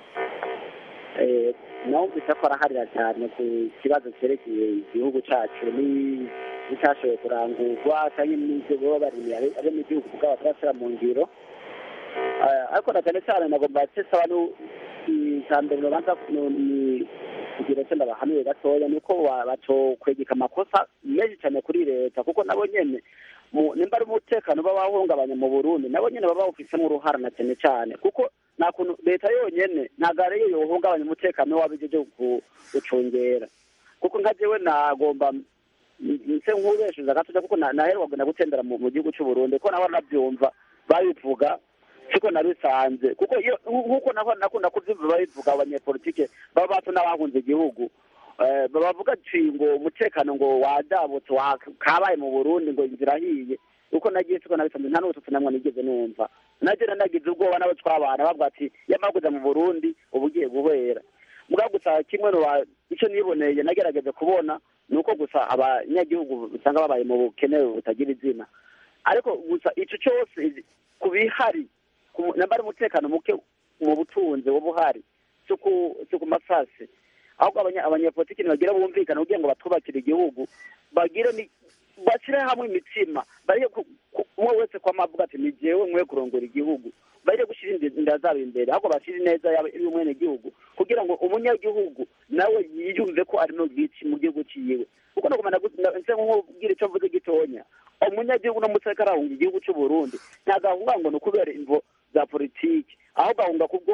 Eh, numvise ko araharira cyane ku kibazo cyerekeye igihugu cyacu ni bitashoboye kurangurwa cyangwa n'ibyo baba barimiye abe mu gihugu bwabo batarashyira mu ngiro Eh, ariko na cyane cyane nagomba saba icya mbere babanza ni kugira icyo ndabahanuye gatoya ni uko ba- bacokwegeka amakosa menshi cyane kuri leta kuko nabo nyene mu- nimba ari umutekano uba wahungabanya mu burundi nabo nyene baba bawufisemo uruhara na cyane cyane kuko nta kuntu leta yonyene ntabwo ariyo yohungabanya umutekano w'abijeje gucungera kuko nka jewe nagomba nse nk'ubeshuza gatoya kuko na- naheruka kugenda gutembera mu mu gihugu c'uburundi ko naho nabyumva babivuga siko nabisanze kuko iyo nk'uko nako nakunda kuvyumva babivuga abanyepolitike baba bato n'abahunze igihugu Eh, bavuga ati ngo umutekano ngo wadabutse wa- kabaye mu burundi ngo inzira ahiye uko nagiye siko nabisanze nta n'ubututsi namwe nigeze numva naje nagize ubwoba n'abo twabana bavuga ati yamaguza mu burundi uba ugiye guhera mugabo gusa kimwe no ba- ico niboneye nagerageje kubona ni uko gusa abanyagihugu usanga babaye mu bukene butagira izina ariko gusa ico cyose ku bihari ku- namba ari umutekano muke mu butunzi buba uhari si ku si ku masasi ahubwo abanya- abanyepolitiki ntibagira bumvikana kugira ngo batubakire igihugu bagire ni bashyire hamwe imitsima bareke ku- ku- umwe wese kwama avuga ati ni jewe nkwiye kurongora igihugu bareke gushyira indi- inda zabo imbere ahubwo bashyire ineza yaba- y'umwenegihugu kugira ngo umunyagihugu nawe yiyumve ko ari mu bwici mu gihugu ciwe kuko nagomba nse nkubwira icyo mvuze gitonya umunyagihugu n'umutseka arahunga igihugu cy'u Burundi ntabwo ahunga ngo ni ukubera imvo za politiki ahubwo ahunga kubwo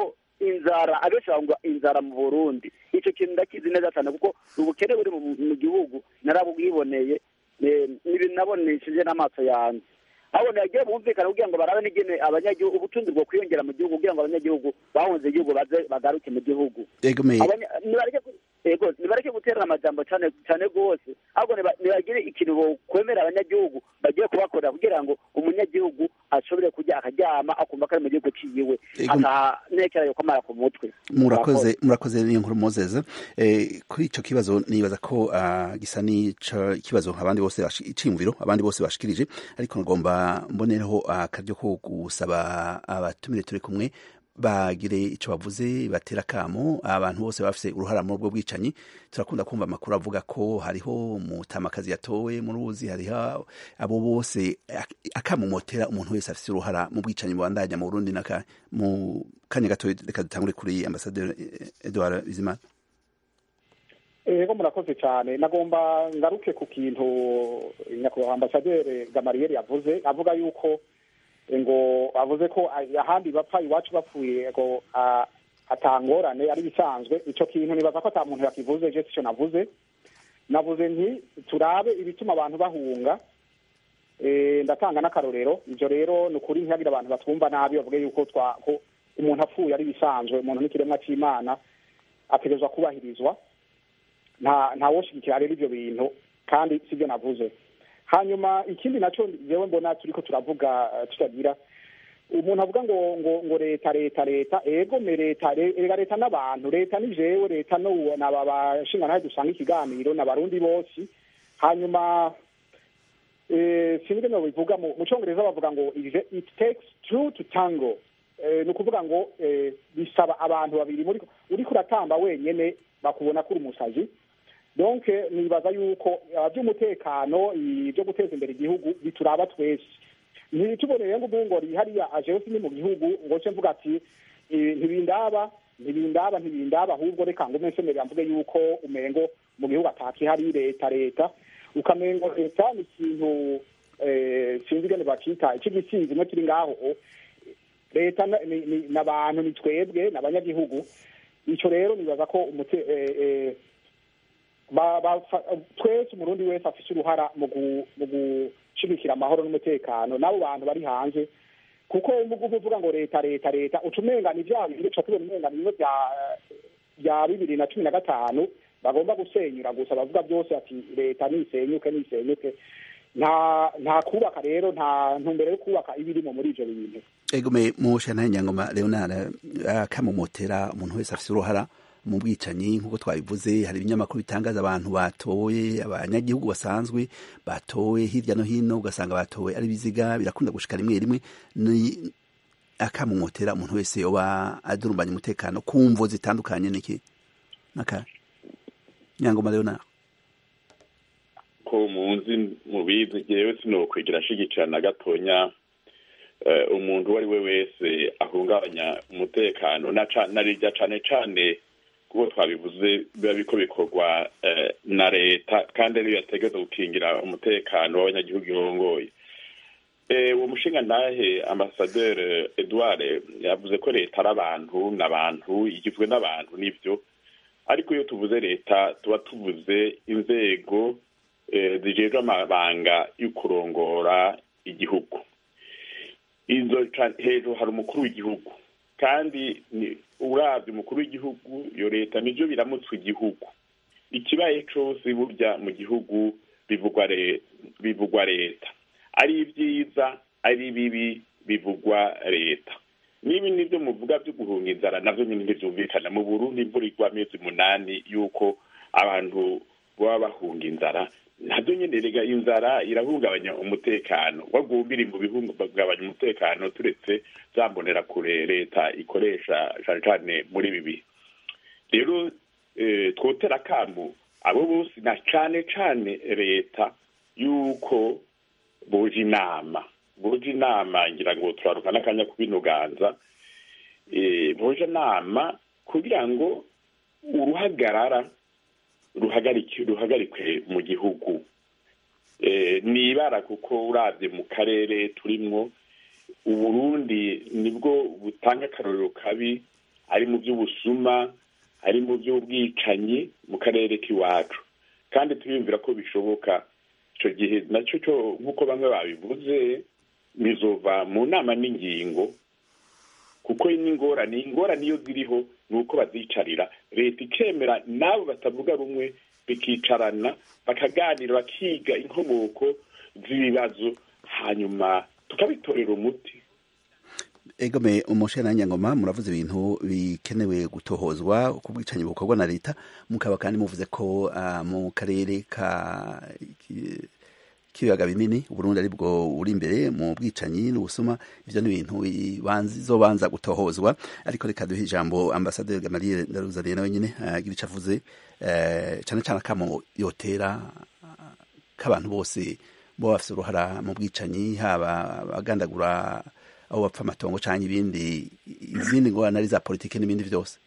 inzara abenshi bavuga inzara mu burundi icyo kintu ndakizi neza cyane kuko ubukene buri mu- mu gihugu narabwiboneye eh, n'ibintu nabonesheje n'amaso yanjye abona yagiye bumvikana kugira ngo barabe n'ingene abanyagihugu ubutunzi bwo kwiyongera mu gihugu kugira ngo abanyagihugu bahunze igihugu baze bagaruke mu gihugu egomeye Abanya- nibareke gu- yego nibareke guterana amajambo cyane cyane rwose ahubwo niba- nibagire ikintu bokwemera abanyagihugu bagiye kubakorera kugira ngo umunyagihugu ashobore kujya akaryama akumva ko ari mu gihugu ciyiwe Yego. akanekera yuko amara ku mutwe murakoze murakoze niyo nkuru mozeza eh, kuri ico kibazo nibaza ko ah, gisa n'ico kibazo abandi bose bashi- iciyumviro abandi bose bashikirije ariko ngomba mbonereho akaryo ko gusaba abatumire turi kumwe bagire ico bavuze batera kamo abantu bose bafise uruhara muri ubwo bwicanyi turakunda kumva amakuru avuga ko hariho umutamakazi yatowe mu ruzi hariho abo bose ak- akamumotera umuntu wese afise uruhara mu bwicanyi bubandanya mu Burundi naka mu kanya gato reka dutangure kuri ambasaderi Edouard Bizimana ego murakoze cyane nagomba ngaruke ku kintu nyakubahwa ambasaderi gamariyeri yavuze avuga yuko ngo avuze ko ahandi bapfa iwacu bapfuye ngo ah, atangorane ari bisanzwe ico kintu nibaza ko ata muntu yakivuze je sico navuze navuze nti turabe ibituma abantu bahunga Eh, ndatanga n'akarorero ivyo rero ni ukuri ntihagire abantu batwumva nabi bavuge yuko twa ko umuntu apfuye ari bisanzwe umuntu n'ikiremwa c'imana ategerezwa kubahirizwa nta ntawoshigikira rero ivyo bintu kandi sibyo navuze hanyuma ikindi naco jewe mbona turiko turavuga eh, tutagira umuntu avuga ngo ngo ngo leta leta leta ego me leta re- ega leta n'abantu leta ni jewe leta no naba bashinga dusanga ikiganiro n'abarundi bose hanyuma eh, sinzi no bivuga mu mu congereza bavuga ngo it it takes two to tango eh, ni ukuvuga ngo eh, bisaba abantu babiri muri uriko uratamba wenyene bakubona kuri umusazi donc eh, nibaza yuko ah, by'umutekano ibyo guteza imbere igihugu bituraba twese ntituboneye ngo ubu ngo hariya ajewe sini mu gihugu ngo ce mvuga ati eh, ntibindaba ntibindaba ntibindaba ahubwo reka ngo mwesemerera mvuge yuko umengo mu gihugu atakihari leta leta ukamengo leta ni ikintu eh, sinzi ingene bakita ic'igisinzi no kiri ngaho leta na- ni- ni- n'abantu ni twebwe n'abanyagihugu ico rero nibaza ko umute eh, eh, ba- ba- twese umurundi wese afise uruhara mu gu- mu gushigikira amahoro n'umutekano n'abo bantu bari hanze kuko umugugu uvuga ngo leta leta leta uca umenga ni vya bindi uca tubona umenga ni bimwe vya vya bibiri na cumi na gatanu bagomba gusenyura gusa bavuga byose ati leta nisenyuke nisenyuke nta nta kubaka rero nta ntumbero yo kubaka ibirimo muri ivyo bintu egome mu shana nyangoma Leonard akamumotera umuntu wese afise uruhara mu bwicanyi nk'uko twabivuze hari ibinyamakuru bitangaza abantu batowe abanyagihugu basanzwe batowe hirya no hino ugasanga batowe ari biziga birakunda gushika rimwe rimwe ni akamumotera umuntu wese yoba adurumbanya umutekano ku mvo zitandukanye niki naka nyangoma Leonard ko munzi mubizi jewe sinokwigira ashigikira na gatonya eh, umuntu uwo ari we wese ahungabanya umutekano na ca- na rirya cane cane kuko twabivuze biba biko bikorwa eh, na leta kandi ariyo yategereza gukingira umutekano w'abanyagihugu irongoye Eh, uwo mushinga ndahe ambasaderi edouard yavuze ko leta ari abantu n'abantu igizwe n'abantu nivyo ariko iyo tuvuze leta tuba tuvuze inzego eh, zijejwe amabanga yo kurongora igihugu izo ca- hejuru hari umukuru w'igihugu kandi ni- uravye umukuru w'igihugu iyo leta nivyo biramutswa igihugu ikibaye cose burya mu gihugu bivugwa re- bivugwa leta ari ibyiza ari bibi bivugwa leta nibi nivyo muvuga vyo guhunga inzara navyo nyine ntivyumvikana mu burundi imvura igwa amezi munani yuko abantu baba bahunga inzara navyo nyene rega inzara irahungabanya umutekano wagumbiri mu bihungabanya umutekano turetse zambonera kure leta ikoresha cane cane muri ibi bihe rero eh, twotera akamu abo bose na cane cane leta yuko boja inama boja inama ngira ngo turaruka n'akanya kubinoganza eh, boja inama kugira ngo uruhagarara ruhagarike ruhagarikwe mu gihugu eh, nibara kuko uravye mu karere turimwo uburundi nibwo butanga akarorero kabi ari mu by'ubusuma ari mu by'ubwicanyi mu karere k'iwacu kandi turiyumvira ko bishoboka icyo gihe nacyo cyo nk'uko bamwe babivuze bizova mu nama n'ingingo kuko n'ingorane ingorane iyo ziriho ni uko bazicarira leta ikemera n'abo batavuga rumwe bikicarana bakaganira bakiga inkomoko z'ibibazo hanyuma tukabitorera umuti egome umushera nyangoma muravuze ibintu bikenewe gutohozwa ku bwicanyi bukorwa na leta mukaba kandi muvuze ko uh, mu karere ka k'ibiyaga binini uburundi ari bwo uri imbere mu bwicanyi n'ubusuma ivyo ni ibintu bizobanza gutohozwa ariko reka duhe ijambo ambasaderi gamaliye ndaruzaniye nawe nyine agira ico avuze cane cane akamo yotera k'abantu bose bo bafise uruhara mu bwicanyi haba abagandagura abo bapfa amatongo cyangwa ibindi izindi ngorane ari za politiki n'ibindi byose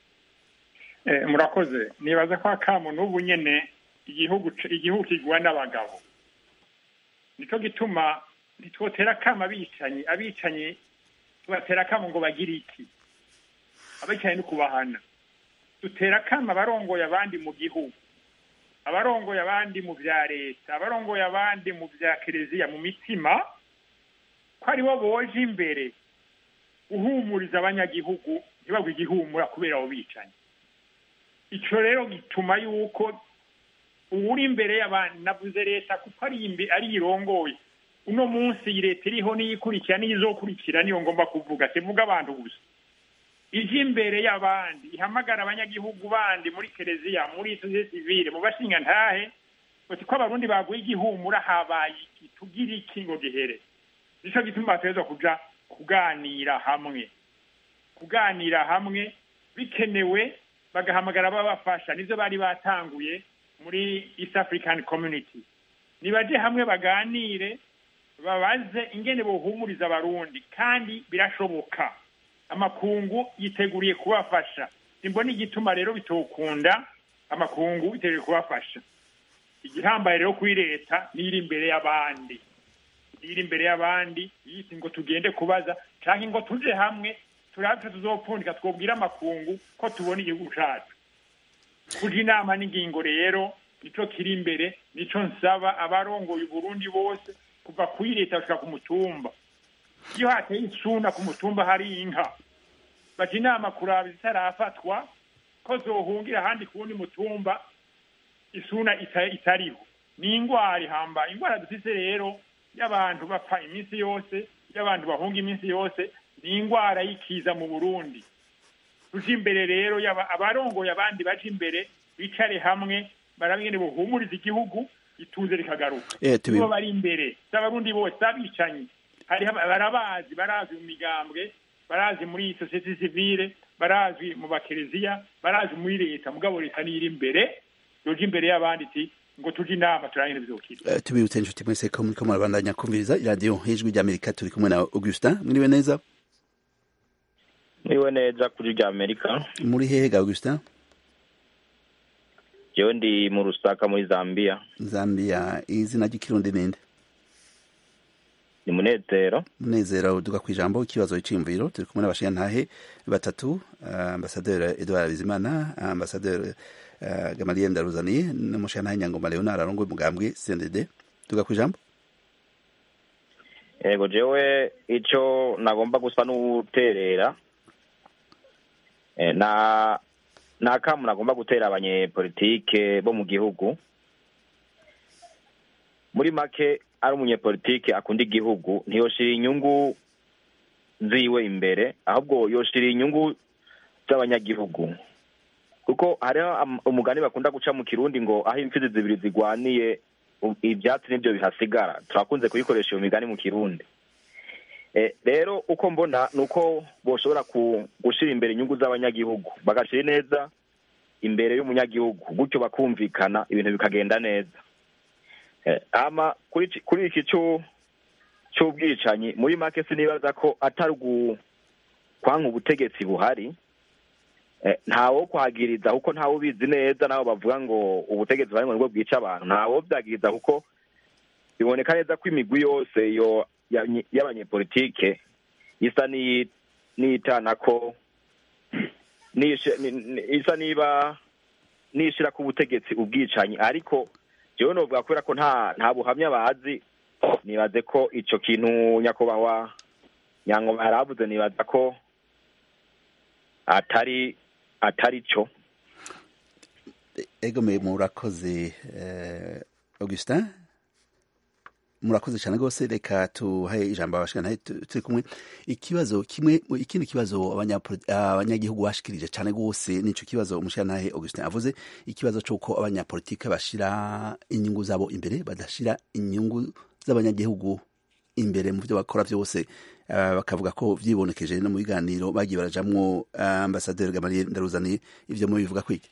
murakoze nibaza ko akamo n'ubu nyine igihugu igihugu kigwa n'abagabo nicyo gituma ntitwotera akamo abicanyi abicanyi tubatera akamo ngo bagire iki abicanyi ni kubahana dutera akamo abarongoye abandi mu gihugu abarongoye abandi mu bya leta abarongoye abandi mu bya kereziya mu mitima ko aribo boje imbere guhumuriza abanyagihugu ntibagwe igihumura kubera abo bicanyi icyo rero gituma yuko uwuri imbere y'abantu navuze leta kuko ari irongoye uno munsi iyi leta iriho niyikurikira n'iyizokurikira niyo ngomba kuvuga sivuga abantu gusa ije imbere y'abandi ihamagara abanyagihugu bandi muri kereziya muri sosiyete sivile mu bashinga ntahe bati ko abarundi baguye igihumura habaye iki tugira iki ngo gihere nicyo gituma bategerezwa kuja kuganira hamwe kuganira hamwe bikenewe bagahamagara ababafasha nivyo bari batanguye muri east african community nibaje hamwe baganire babaze ingene bohumuriza abarundi kandi birashoboka amakungu yiteguriye kubafasha simbona igituma rero bitokunda amakungu yiteguriye kubafasha igihambaye rero kuri leta niri imbere y'abandi iri imbere y'abandi yiti ngo tugende kubaza canke ngo tuje hamwe turabe tuzopfundika twobwira amakungu ko tubona igihugu cacu kuja inama n'ingingo rero nico kiri imbere nico nsaba abarongoye uburundi bose kuva kuri leta gushika ku mutumba iyo hateye isuna ku mutumba hari inka baja inama kuraba zitarafatwa ko zohungira ahandi ku wundi mutumba isuna itariho ni ingwara ihambaye ingwara dufise rero y'abantu bapfa iminsi yose y'abantu bahunga iminsi yose ni ingwara y'ikiza mu burundi tuje imbere rero abarongoye abandi baje imbere bicare hamwe barabingene buhumuriza igihugu ituze rikagaruka nibo bari imbere z'abarundi bose abicanyi barabazi barazi mu migambwe barazi muri sosiyete sivile barazi mu bakereziya barazi muri leta mugabo leta niyo iri imbere yoje imbere y'abandi iti ngo tuje inama turangire bizokira uh, tubibutse inshuti mwese ko muriko murabandanya kumviriza iradiyo ijwi ry'amerika turi kumwe na augustin mwiriwe neza mwiriwe neza kuri rya amerika muri hehe ga augustin jewe ndi mu rusaka muri zambia zambia izina ry'ikirundi ninde ni munezero munezero uduga ku ijambo ikibazo c'imviro turi kumwe n'abashingantahe batatu ambasaderi edouard bizimana ambasaderi uh, gamaliel ndaruzaniye n'umushingantahe nyangoma leonard arongoye umugambwe cndd tuga ku ijambo yego jewe ico nagomba gusa n'uterera na nta kamu nagomba gutera abanyepolitike bo mu gihugu muri make ari umunyepolitike akunda igihugu ntiyoshira inyungu ziwe imbere ahubwo yoshira inyungu z'abanyagihugu kuko hariho umugani bakunda guca mu kirundi ngo aho imfizi zibiri zigwaniye ibyatsi nibyo bihasigara turakunze kuyikoresha iyo migani mu kirundi rero uko mbona ni uko boshobora gushyira imbere inyungu z'abanyagihugu bagashyira neza imbere y'umunyagihugu gutyo bakumvikana ibintu bikagenda neza kuri iki cy'ubwicanyi muri make sinibaza ko atari kwanka ubutegetsi buhari ntawo kwagiriza kuko ntawe ubizi neza nabo bavuga ngo ubutegetsi buhari ngo nibwo bwica abantu ntawo byagiriza kuko biboneka neza ko imigwi yose y'abanyepolitike isa n'iyitana ko nishe- ni- ni- isa niba nishira ku butegetsi ubwicanyi ariko jewe novuga kubera ko nta nta buhamya bazi nibaze ko ico kintu nyakubahwa nyangoba yaravuze nibaza ko atari atari cyo ego me murakoze eh, augustin murakoze cyane rwose reka tuhaye ijambo abashikana turi kumwe ikibazo kimwe ikindi kibazo abanyapoli- abanyagihugu bashikirije cyane rwose nico kibazo umushikanahe augustin avuze ikibazo c'uko abanyapolitike bashira inyungu zabo imbere badashira inyungu z'abanyagihugu imbere mu byo bakora byose Ah, bakavuga ko vyibonekeje no mu biganiro bagiye barajamwo ah, ambasaderi gamaliel ndaruzaniye ivyo mubivuga kwiki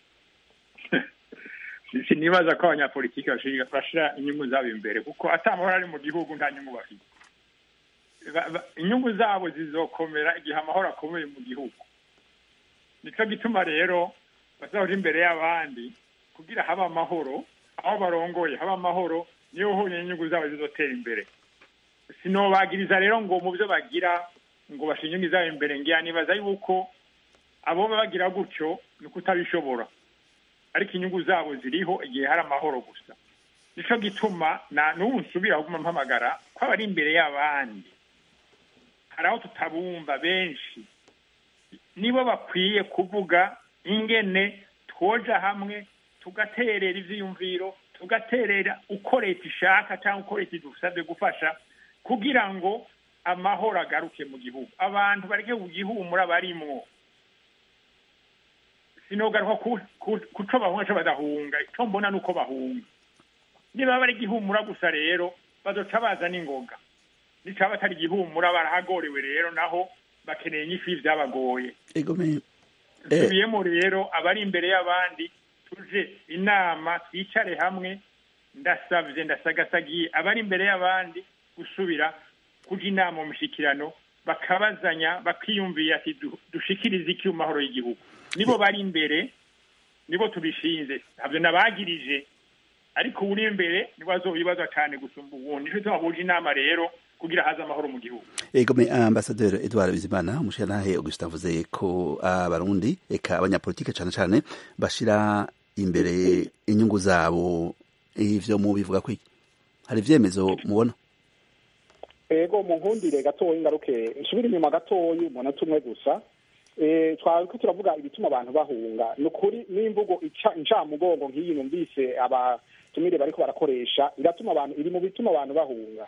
sinibaza ko abanyapolitiki bashira bashira inyungu zabo imbere kuko atamahoro ari mu gihugu nta nyungu bafite Ba- ba- inyungu zabo zizokomera igihe amahoro akomeye mu gihugu nicyo gituma rero bazahora imbere y'abandi kugira habe amahoro aho barongoye habe amahoro niyo honyine inyungu zabo zizotera imbere sinobagiriza rero ngo mu byo bagira ngo bashire inyungu zabo imbere ngira nibaza yuko abo baba bagira gutyo ni ukutabishobora ariko inyungu zabo ziriho igihe hari amahoro gusa nico gituma na n'ubu nsubira kuguma mpamagara ko abari imbere y'abandi hari aho tutabumva benshi nibo bakwiye kuvuga ingene twoja hamwe tugaterera ivyiyumviro tugaterera uko leta ishaka cyangwa uko leta idusabye gufasha kugira ngo amahoro agaruke mu gihugu abantu bareke kugihumura barimwo sinogaruka ku- ku- kuco bahunga co badahunga ico mbona nuko bahunga niba bari igihumura gusa rero bazoca baza n'ingoga nicaba atari igihumura barahagorewe rero naho bakeneye inyishu y'ivyabagoye ego me nsubiyemo rero abari imbere y'abandi tuje inama twicare hamwe ndasavye ndasagasagiye abari imbere y'abandi gusubira kuja inama mu mishikirano bakabazanya bakiyumvira ati du- dushikirize iki mu mahoro y'igihugu nibo bari imbere nibo tubishinze ntabyo nabagirije ariko uri imbere nibo azobibaza cyane gusumba ubundi nico gituma buje inama rero kugira haze amahoro mu gihugu ego me ambasaderi edouard bizimana umushikanahe augustin avuze ko abarundi eka abanyapolitike cane cane bashira imbere inyungu zabo ivyo mubivuga kwiki hari ivyemezo mubona ego mu nkundire gatoya ingaruke nsubire inyuma gatoya umunota umwe gusa eh twari ko turavuga ibituma abantu bahunga ni ukuri n'imvugo ica incamugongo nk'iyi numvise abatumire bariko barakoresha iratuma abantu iri mu bituma abantu bahunga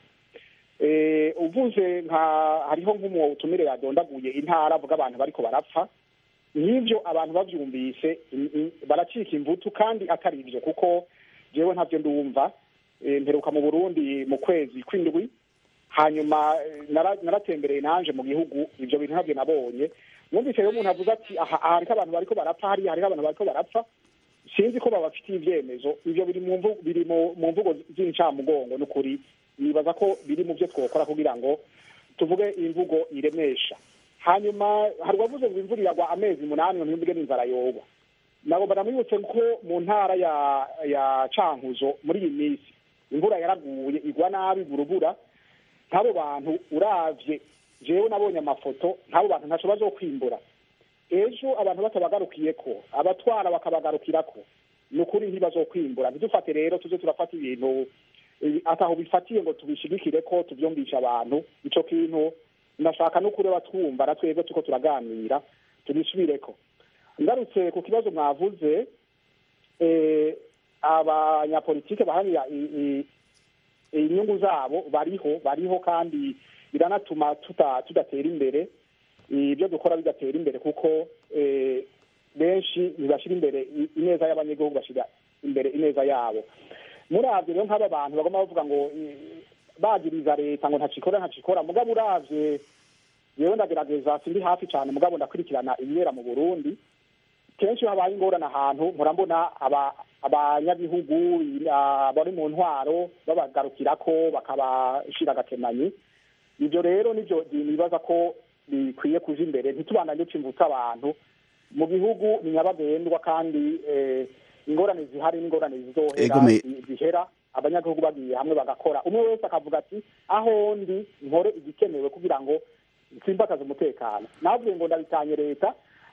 eh uvuze nka hariho nk'umutumire yadondaguye intara avuga abantu bariko barapfa n'ivyo abantu bavyumvise i- i- baracika imvutu kandi atari ivyo kuko jewe ntavyo ndumva Eh, mperuka mu burundi mu kwezi kw'indwi hanyuma eh, nara- naratembereye nanje mu gihugu ivyo bintu ntabyo nabonye mwumvise rero umuntu avuze ati aha aha hariko abantu bariko barapfa hariya hariho abantu bariko barapfa sinzi ko babafitiye ivyemezo ivyo biri mu mvu- biri mu mu mvugo z'incamugongo n'ukuri nibaza ko biri mu vyo twokora kugira ngo tuvuge imvugo iremesha hanyuma hari uwavuze ngo imvura iragwa amezi umunani ngo ntiyumvuge n'inzara yogwa nabo baramwibutse ko mu ntara ya ya cankuzo muri iyi minsi imvura yaraguye igwa nabi burubura nk'abo bantu uravye jewe nabonye amafoto nk'abo bantu ntaco bazokwimbura ejo abantu batabagarukiyeko abatwara bakabagarukirako ni ukuri ntibazokwimbura ntidufate rero tuze turafata ibintu eh, ataho bifatiye ngo tubishigikire ko tuvyumvisha abantu ico kintu ndashaka no kureba twumva na twebwe tuko turaganira tubisubireko ngarutse ku kibazo mwavuze eh, abanyapolitike baharanira i- i- inyungu zabo bariho bariho kandi biranatuma tuta tudatera imbere ibyo dukora bidatera imbere kuko eh, benshi ntibashyira imbere i- ineza y'abanyagihugu bashyira imbere ineza yabo muravye rero nk'aba bantu bagomba bavuga ngo eh, bagiriza leta ngo ntacikora ntacikora mugabo uravye yewe ndagerageza sindi hafi cyane mugabo ndakurikirana ibibera mu burundi kenshi iyo habaye ingorane ahantu murambona aba abanyagihugu ah, bari mu ntwaro babagarukirako bakabashira agakemanyi ibyo rero nivyo nibaza ko bikwiye kuja imbere ntitubandanye duca imvuta abantu mu gihugu ni nyabagendwa kandi eh, ingorane zihari n'ingorane zizohera Egome. zi- zihera abanyagihugu bagiye hamwe bagakora umwe wese akavuga ati aho ndi nkore igikenewe kugira ngo nsimbakaze umutekano navuye ngo ndabitanye leta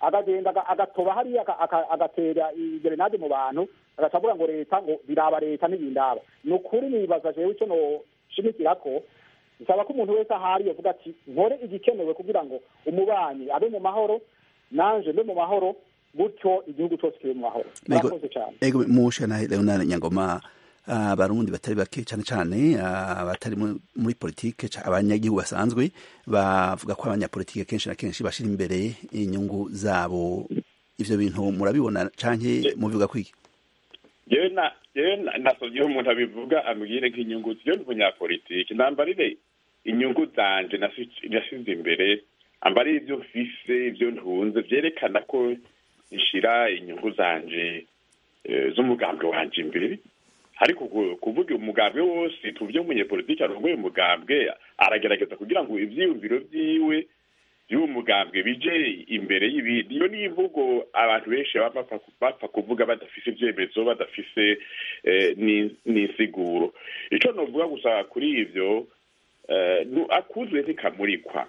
akagenda aga- agatoba hariya aka- aka- agatera gerenade mu bantu agaca avuga ngo leta ngo biraba leta ntibindaba ni ukuri nibaza jewe icyo noshimikira ko bisaba ko umuntu wese ahari yavuga ati nkore igikenewe kugira ngo umubanyi abe mu mahoro nanje mbe mu mahoro gutyo igihugu cyose kibe mu mahoro Ego- murakoze cyane ego mushana Leonard Nyangoma abarundi batari bake cyane cyane ah, batari mu- muri politike ca- abanyagihugu basanzwe bavuga ko abanyapolitike kenshi na kenshi bashira imbere inyungu zabo ivyo bintu murabibona canke mubivuga kwiki yewe na yewe na- nasomyeho umuntu abivuga ambwire nk'inyungu ziyo ndi umunyapolitiki nambarire inyungu zanje nasi- nasize imbere ambarire ibyo mfise ibyo ntunze vyerekana ko nshira inyungu zanje eh, z'umugambwe wanje imbere ariko ku- kuvuga umugambwe wose tuvye umunyepolitiki arongoye umugambwe aragerageza kugira ngo ivyiyumviro vyiwe y'uwo mugambwe bije imbere y'ibindi iyo ni imvugo abantu benshi baba bapfa bapfa kuvuga badafise ivyemezo badafise eh, ni- n'insiguro ico novuga gusa kuri ivyo eh, nu- akuzwe ntikamurikwa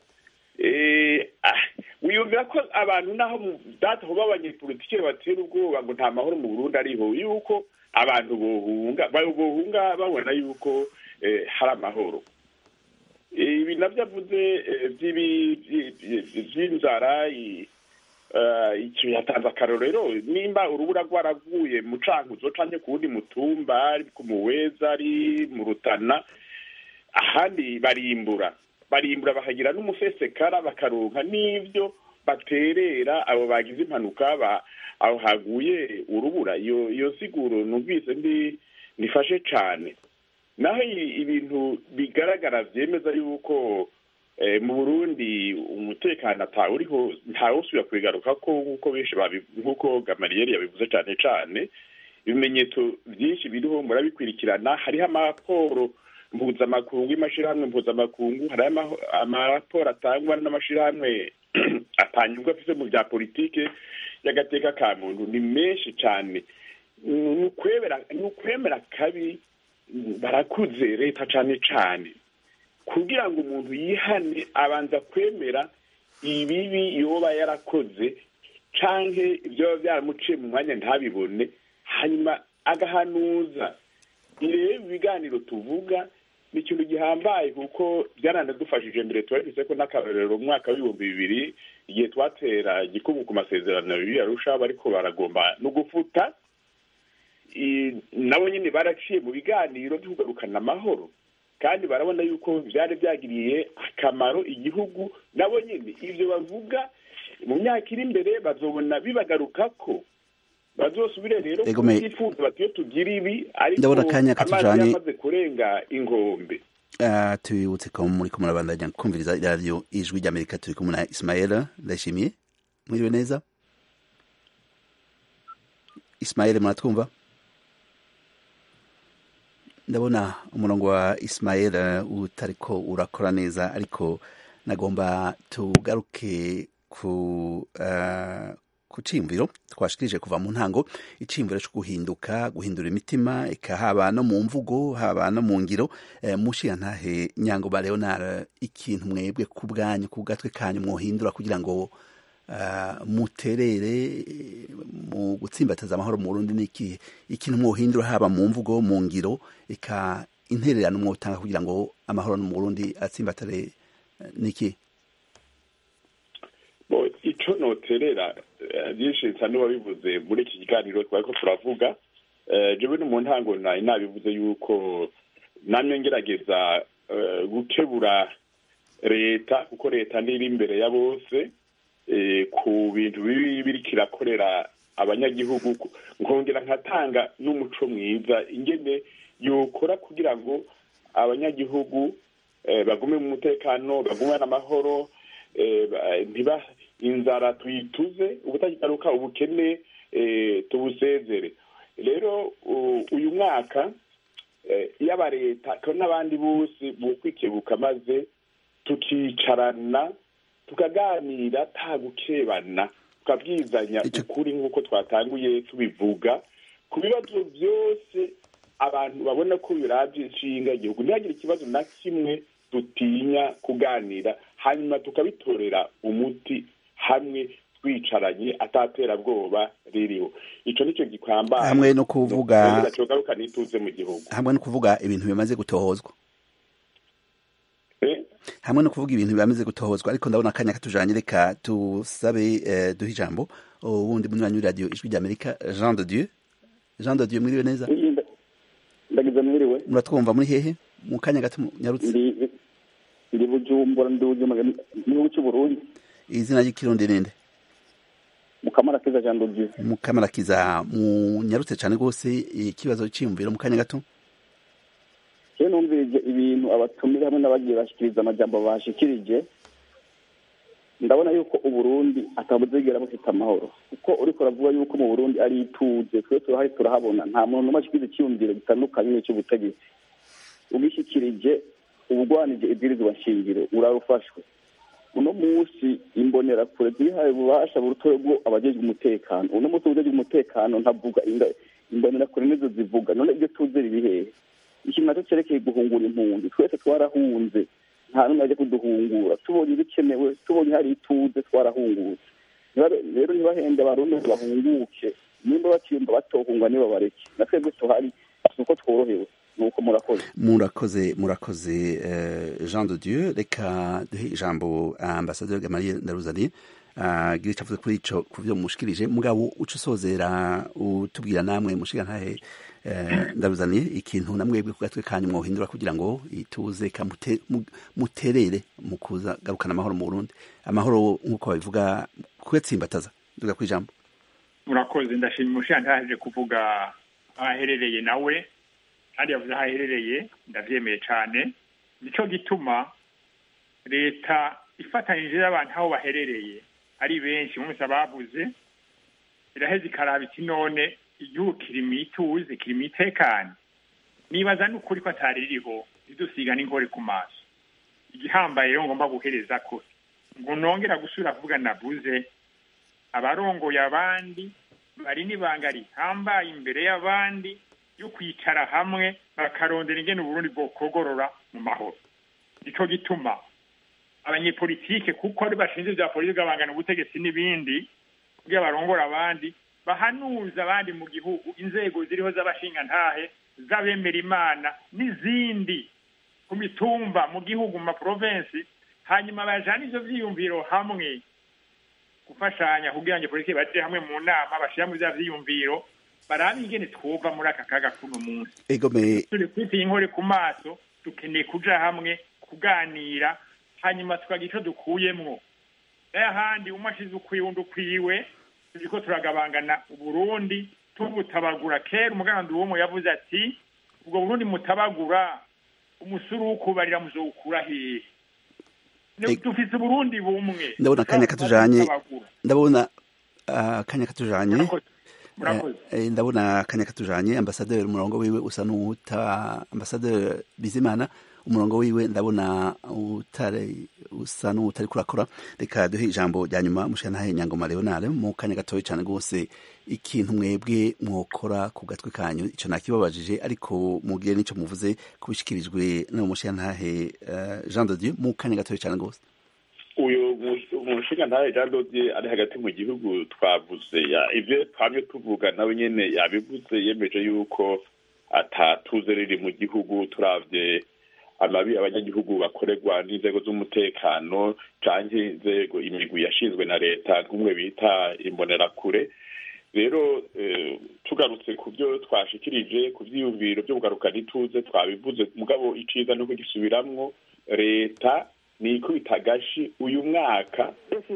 Eh, ah, wiyumvira ko abantu naho mu- data hoba abanyepolitike batera ubwoba ngo nta mahoro mu burundi ariho yuko abantu bohunga ba- bohunga babona yuko eh, hari amahoro ibi navyo avuze eh, vy'ibi- vyi- vyi- vy'inzara i- eh, ico yatanze akarorero nimba urubura rwaraguye mu cankuzo canke ku wundi mutumba ari ku muweza ari mu rutana ahandi barimbura barimbura bakagira n'umusesekara bakaronka n'ivyo baterera abo bagize impanuka ba aho haguye urubura iyo iyo siguro numvise ndi nifashe cane naho i- ibintu bigaragara vyemeza yuko eh, mu burundi umutekano atawuriho ntawusubira kubigaruka ko nk'uko benshi babi- nk'uko gamariyeri yabivuze cane cane ibimenyetso vyinshi biriho murabikurikirana hariho amaporo mpuzamakungu y'amashirahamwe mpuzamakungu hariho amaho- amaraporo atangwa n'amashirahamwe atanyurwa afise mu vya politike y'agateka ka muntu ni menshi cane ni ukwemera ni ukwemera kabi barakuze leta cane cane kugira ngo umuntu yihane abanza kwemera ibibi yoba yarakoze canke ibyo biba byaramuciye mu mwanya ntabibone hanyuma agahanuza irebe ibiganiro tuvuga ni ikintu gihambaye kuko byaranadufashije mbere tubafise ko n'akarorero mu mwaka w'ibihumbi bibiri igihe twatera igikubu ku masezerano yari arusha bariko baragomba no gufuta i- nabo nyine baraciye mu biganiro byo kugarukana amahoro kandi barabona yuko byari byagiriye akamaro igihugu nabo nyine ibyo bavuga mu myaka iri imbere bazobona bibagarukako bazosubire rero Ego me- kubyifuza bati iyo tugira ibi ariko Ndabona akanya amazi katujanye- yamaze kurenga inkombe Ah, tubibutse ko muri ko murabandanya kumviriza iradiyo ijwi ry'amerika turi kumwe na ismael ndayishimiye mwiriwe neza ismael muratwumva ndabona umurongo wa ismael eh, utariko urakora neza ariko nagomba tugaruke ku eh, ku ciyumviro twashikirije kuva mu ntango iciyumviro cyo guhinduka guhindura imitima eka haba no mu mvugo haba no mu ngiro eh, mushiyantahe nyango ba leonard ikintu mwebwe ku bwanyu ku gatwe kanyu mwohindura kugira ngo uh, muterere eh, mu gutsimbataza amahoro mu Burundi niki ikintu mwohindura haba mu mvugo mu ngiro eka intererano mwotanga kugira ngo amahoro mu Burundi atsimbatare eh, niki bo ico noterera eh, byinshi nsa n'uwabivuze muri iki kiganiro twariko turavuga eh, jewe no mu ntango nari nabivuze yuko namye ngerageza eh, gukebura leta kuko leta niri imbere ya bose eh, ku bintu bibi biriko irakorera abanyagihugu ku- nkongera nkatanga n'umuco mwiza ingene yokora kugira ngo abanyagihugu eh, bagume mu mutekano bagume n'amahoro eh, ba- ntiba inzara tuyituze ubutakigaruka ubukene eh, tubusezere rero u- uyu mwaka eh, yaba leta kandi n'abandi bose bokwikebuka maze tukicarana tukaganira ta gukebana tukabwizanya Ico- ukuri nk'uko twatanguye tubivuga ku bibazo byose abantu babona ko biravye inshinga igihugu ntihagire ikibazo na kimwe dutinya kuganira hanyuma tukabitorera umuti hamwe twicaranye ataterabwoba ririho ico nico gikwambaye hamwe no kuvuga gacogaruka nituze mu gihugu hamwe no kuvuga ibintu bimaze gutohozwa Eh, hamwe no kuvuga ibintu bimaze gutohozwa ariko ndabona akanya katujanye reka tusabe eh, duhe ijambo uwundi munywanyi w'iradiyo ijwi ry'amerika jean de dieu jean de dieu mwiriwe neza ndagize mwiriwe muratwumva muri hehe mu kanya gato nyarutse ndi ndi bujumbura ndi bujumbura mu gihugu cy'uburundi izina ry'ikirundi ninde mukamara keza jean de dieu mukamarakiza munyarutse cyane rwose ikibazo cyiyumviro mu kanya gato rero numvirije ibintu abatumire hamwe n'abagiye bashikiriza amajambo bashikirije ndabona yuko uburundi atabuzigera bufite amahoro kuko uriko uravuga yuko mu burundi ari ituze twe turahari turahabona nta muntu n'umwe ashikiriza icyiyumviro gitandukanye n'icy'ubutegetsi ubishikirije ubugwanije ibwirizwa nshingiro urarufashwe uno munsi imbonerakure zihaye ububasha burutoye bwo abajejwe umutekano uno munsi ubujejwe umutekano ntavuga inda- imbonerakure nizo zivuga none ibyo tuzi riri hehe ikintu nacyo cerekeye guhungura impunzi twese twarahunze nta n'umwe ajya kuduhungura tubonye ibikenewe tubonye hari ituze twarahungutse Niba- rero ntibahende abarundi ngo bahunguke nimba bakiyumva batohunga nibo bareke na twebwe tuhari si uko tworohewe ni uko murakoze murakoze murakoze eh, jean de dieu reka duhe ijambo ambasaderi gamaliye ndaruzaniye agira icyo avuze kuri ico ku byo mushikirije mugabo uca usozera utubwira namwe mushiga ntahe eh, ndaruzaniye ikintu namwebwe ku gatwe kanyu mwohindura kugira ngo ituze kamute- mu- muterere mu kuza garukana amahoro mu burundi amahoro nk'uko babivuga kuyatsimbataza duga ku ijambo murakoze ndashima umushantaje kuvuga aho aherereye nawe kandi yavuze aho aherereye ndavyemeye cane nico gituma leta ifatanyije n'abantu aho baherereye ari benshi mwese ababuze iraheza ikaraba iti none igihugu kiri mu ituze kiri mu itekane nibaza n'ukuri ko atari ririho ridusiga n'inkore ku maso igihambaye rero ngomba guhereza ko ngo nongera gusubira kuvuga navuze abarongoye abandi bari n'ibanga rihambaye imbere y'abandi yo kwicara hamwe bakarondera ingene uburundi bwokogorora mu mahoro nico gituma abanyepolitike kuko ari bashinzwe bya politiki babangana ubutegetsi n'ibindi kugira barongora abandi bahanuza abandi mu gihugu inzego ziriho z'abashingantahe z'abemera imana n'izindi ku mitumba mu gihugu mu maprovensi hanyuma bajana ivyo vyiyumviro hamwe gufashanya kugira ngo politiki baje hamwe mu nama bashira mu vya vyiyumviro barabe ingene twova muri aka kaga kuno munsi egome turi kwitiye inkore ku maso dukeneye kuja hamwe kuganira hanyuma tukagira ico dukuyemwo n'ahandi umwe ashize ukwiwe undi ukwiwe turiko turagabangana uburundi tubutabagura kera umugandu w'umwe yavuze ati ubwo burundi mutabagura umusuru w'ukubarira muzowukura hehe Ne- Eg- dufise uburundi bumwe ndabona akanya katujanye Tutabagura. ndabona ah, akanya katujanye Murakoze. murakoze Eh, eh, ndabona akanya katujanye ambasaderi umurongo wiwe usa n'uwuta ambasaderi bizimana umurongo wiwe ndabona utari usa n'utari kurakora reka duhe ijambo rya nyuma mushana nyangoma leonard mu kanya gatoya cyane rwose ikintu mwebwe mwokora ku gatwe kanyu ico nakibabajije ariko mugire n'ico muvuze kubishikirijwe no mushantahe uh, Jean de Dieu mu kanya gatoya cyane rwose uyu umushinga ntawe jean dodier ari hagati mu gihugu twavuze ya- ivyo twamye tuvuga nawe nyene yabivuze yemeje yuko atatuze riri mu gihugu turavye amabi abanyagihugu bakorerwa n'inzego z'umutekano canke inzego imigwi yashinzwe na leta nk'umwe bita imbonerakure rero eh, tugarutse ku byo twashikirije ku vyiyumviro vyo kugarukana ituze twabivuze mugabo iciza no kugisubiramwo leta ni ikubita agashi uyu mwaka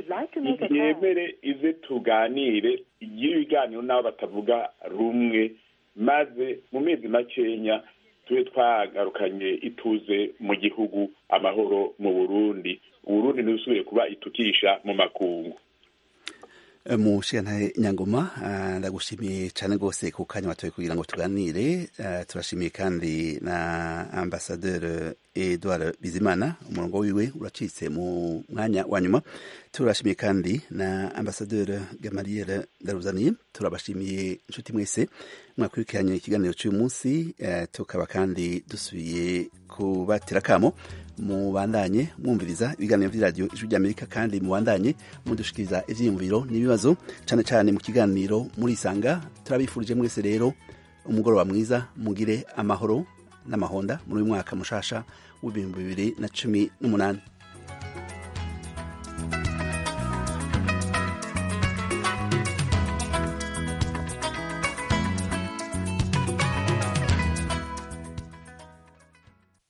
yemere ize tuganire igire ibiganiro n'abo batavuga rumwe maze mu mezi makenya tube twagarukanye ituze mu gihugu amahoro mu burundi uburundi ntibusubire kuba itukisha mu makungu mushigantahe nyangoma ndagushimiye cyane rwose ku kanya watoye kugira ngo tuganire turashimiye kandi na ambasaderi edouard bizimana umurongo wiwe uracitse mu mwanya wa nyuma turashimiye kandi na ambasaderi gamariyeri daruzaniye turabashimiye inshuti mwese mwakurikiranye ikiganiro cy'uyu munsi tukaba kandi dusubiye kubatira akamo mubandanye mwumviriza ibiganiro by'iradiyo ijwi ry'amerika kandi mubandanye mudushikiriza ivyiyumviro n'ibibazo cyane cyane mu kiganiro murisanga turabifurije mwese rero umugoroba mwiza mugire amahoro n'amahonda muri uyu mwaka mushasha w'ibihumbi bibiri na cumi n'umunani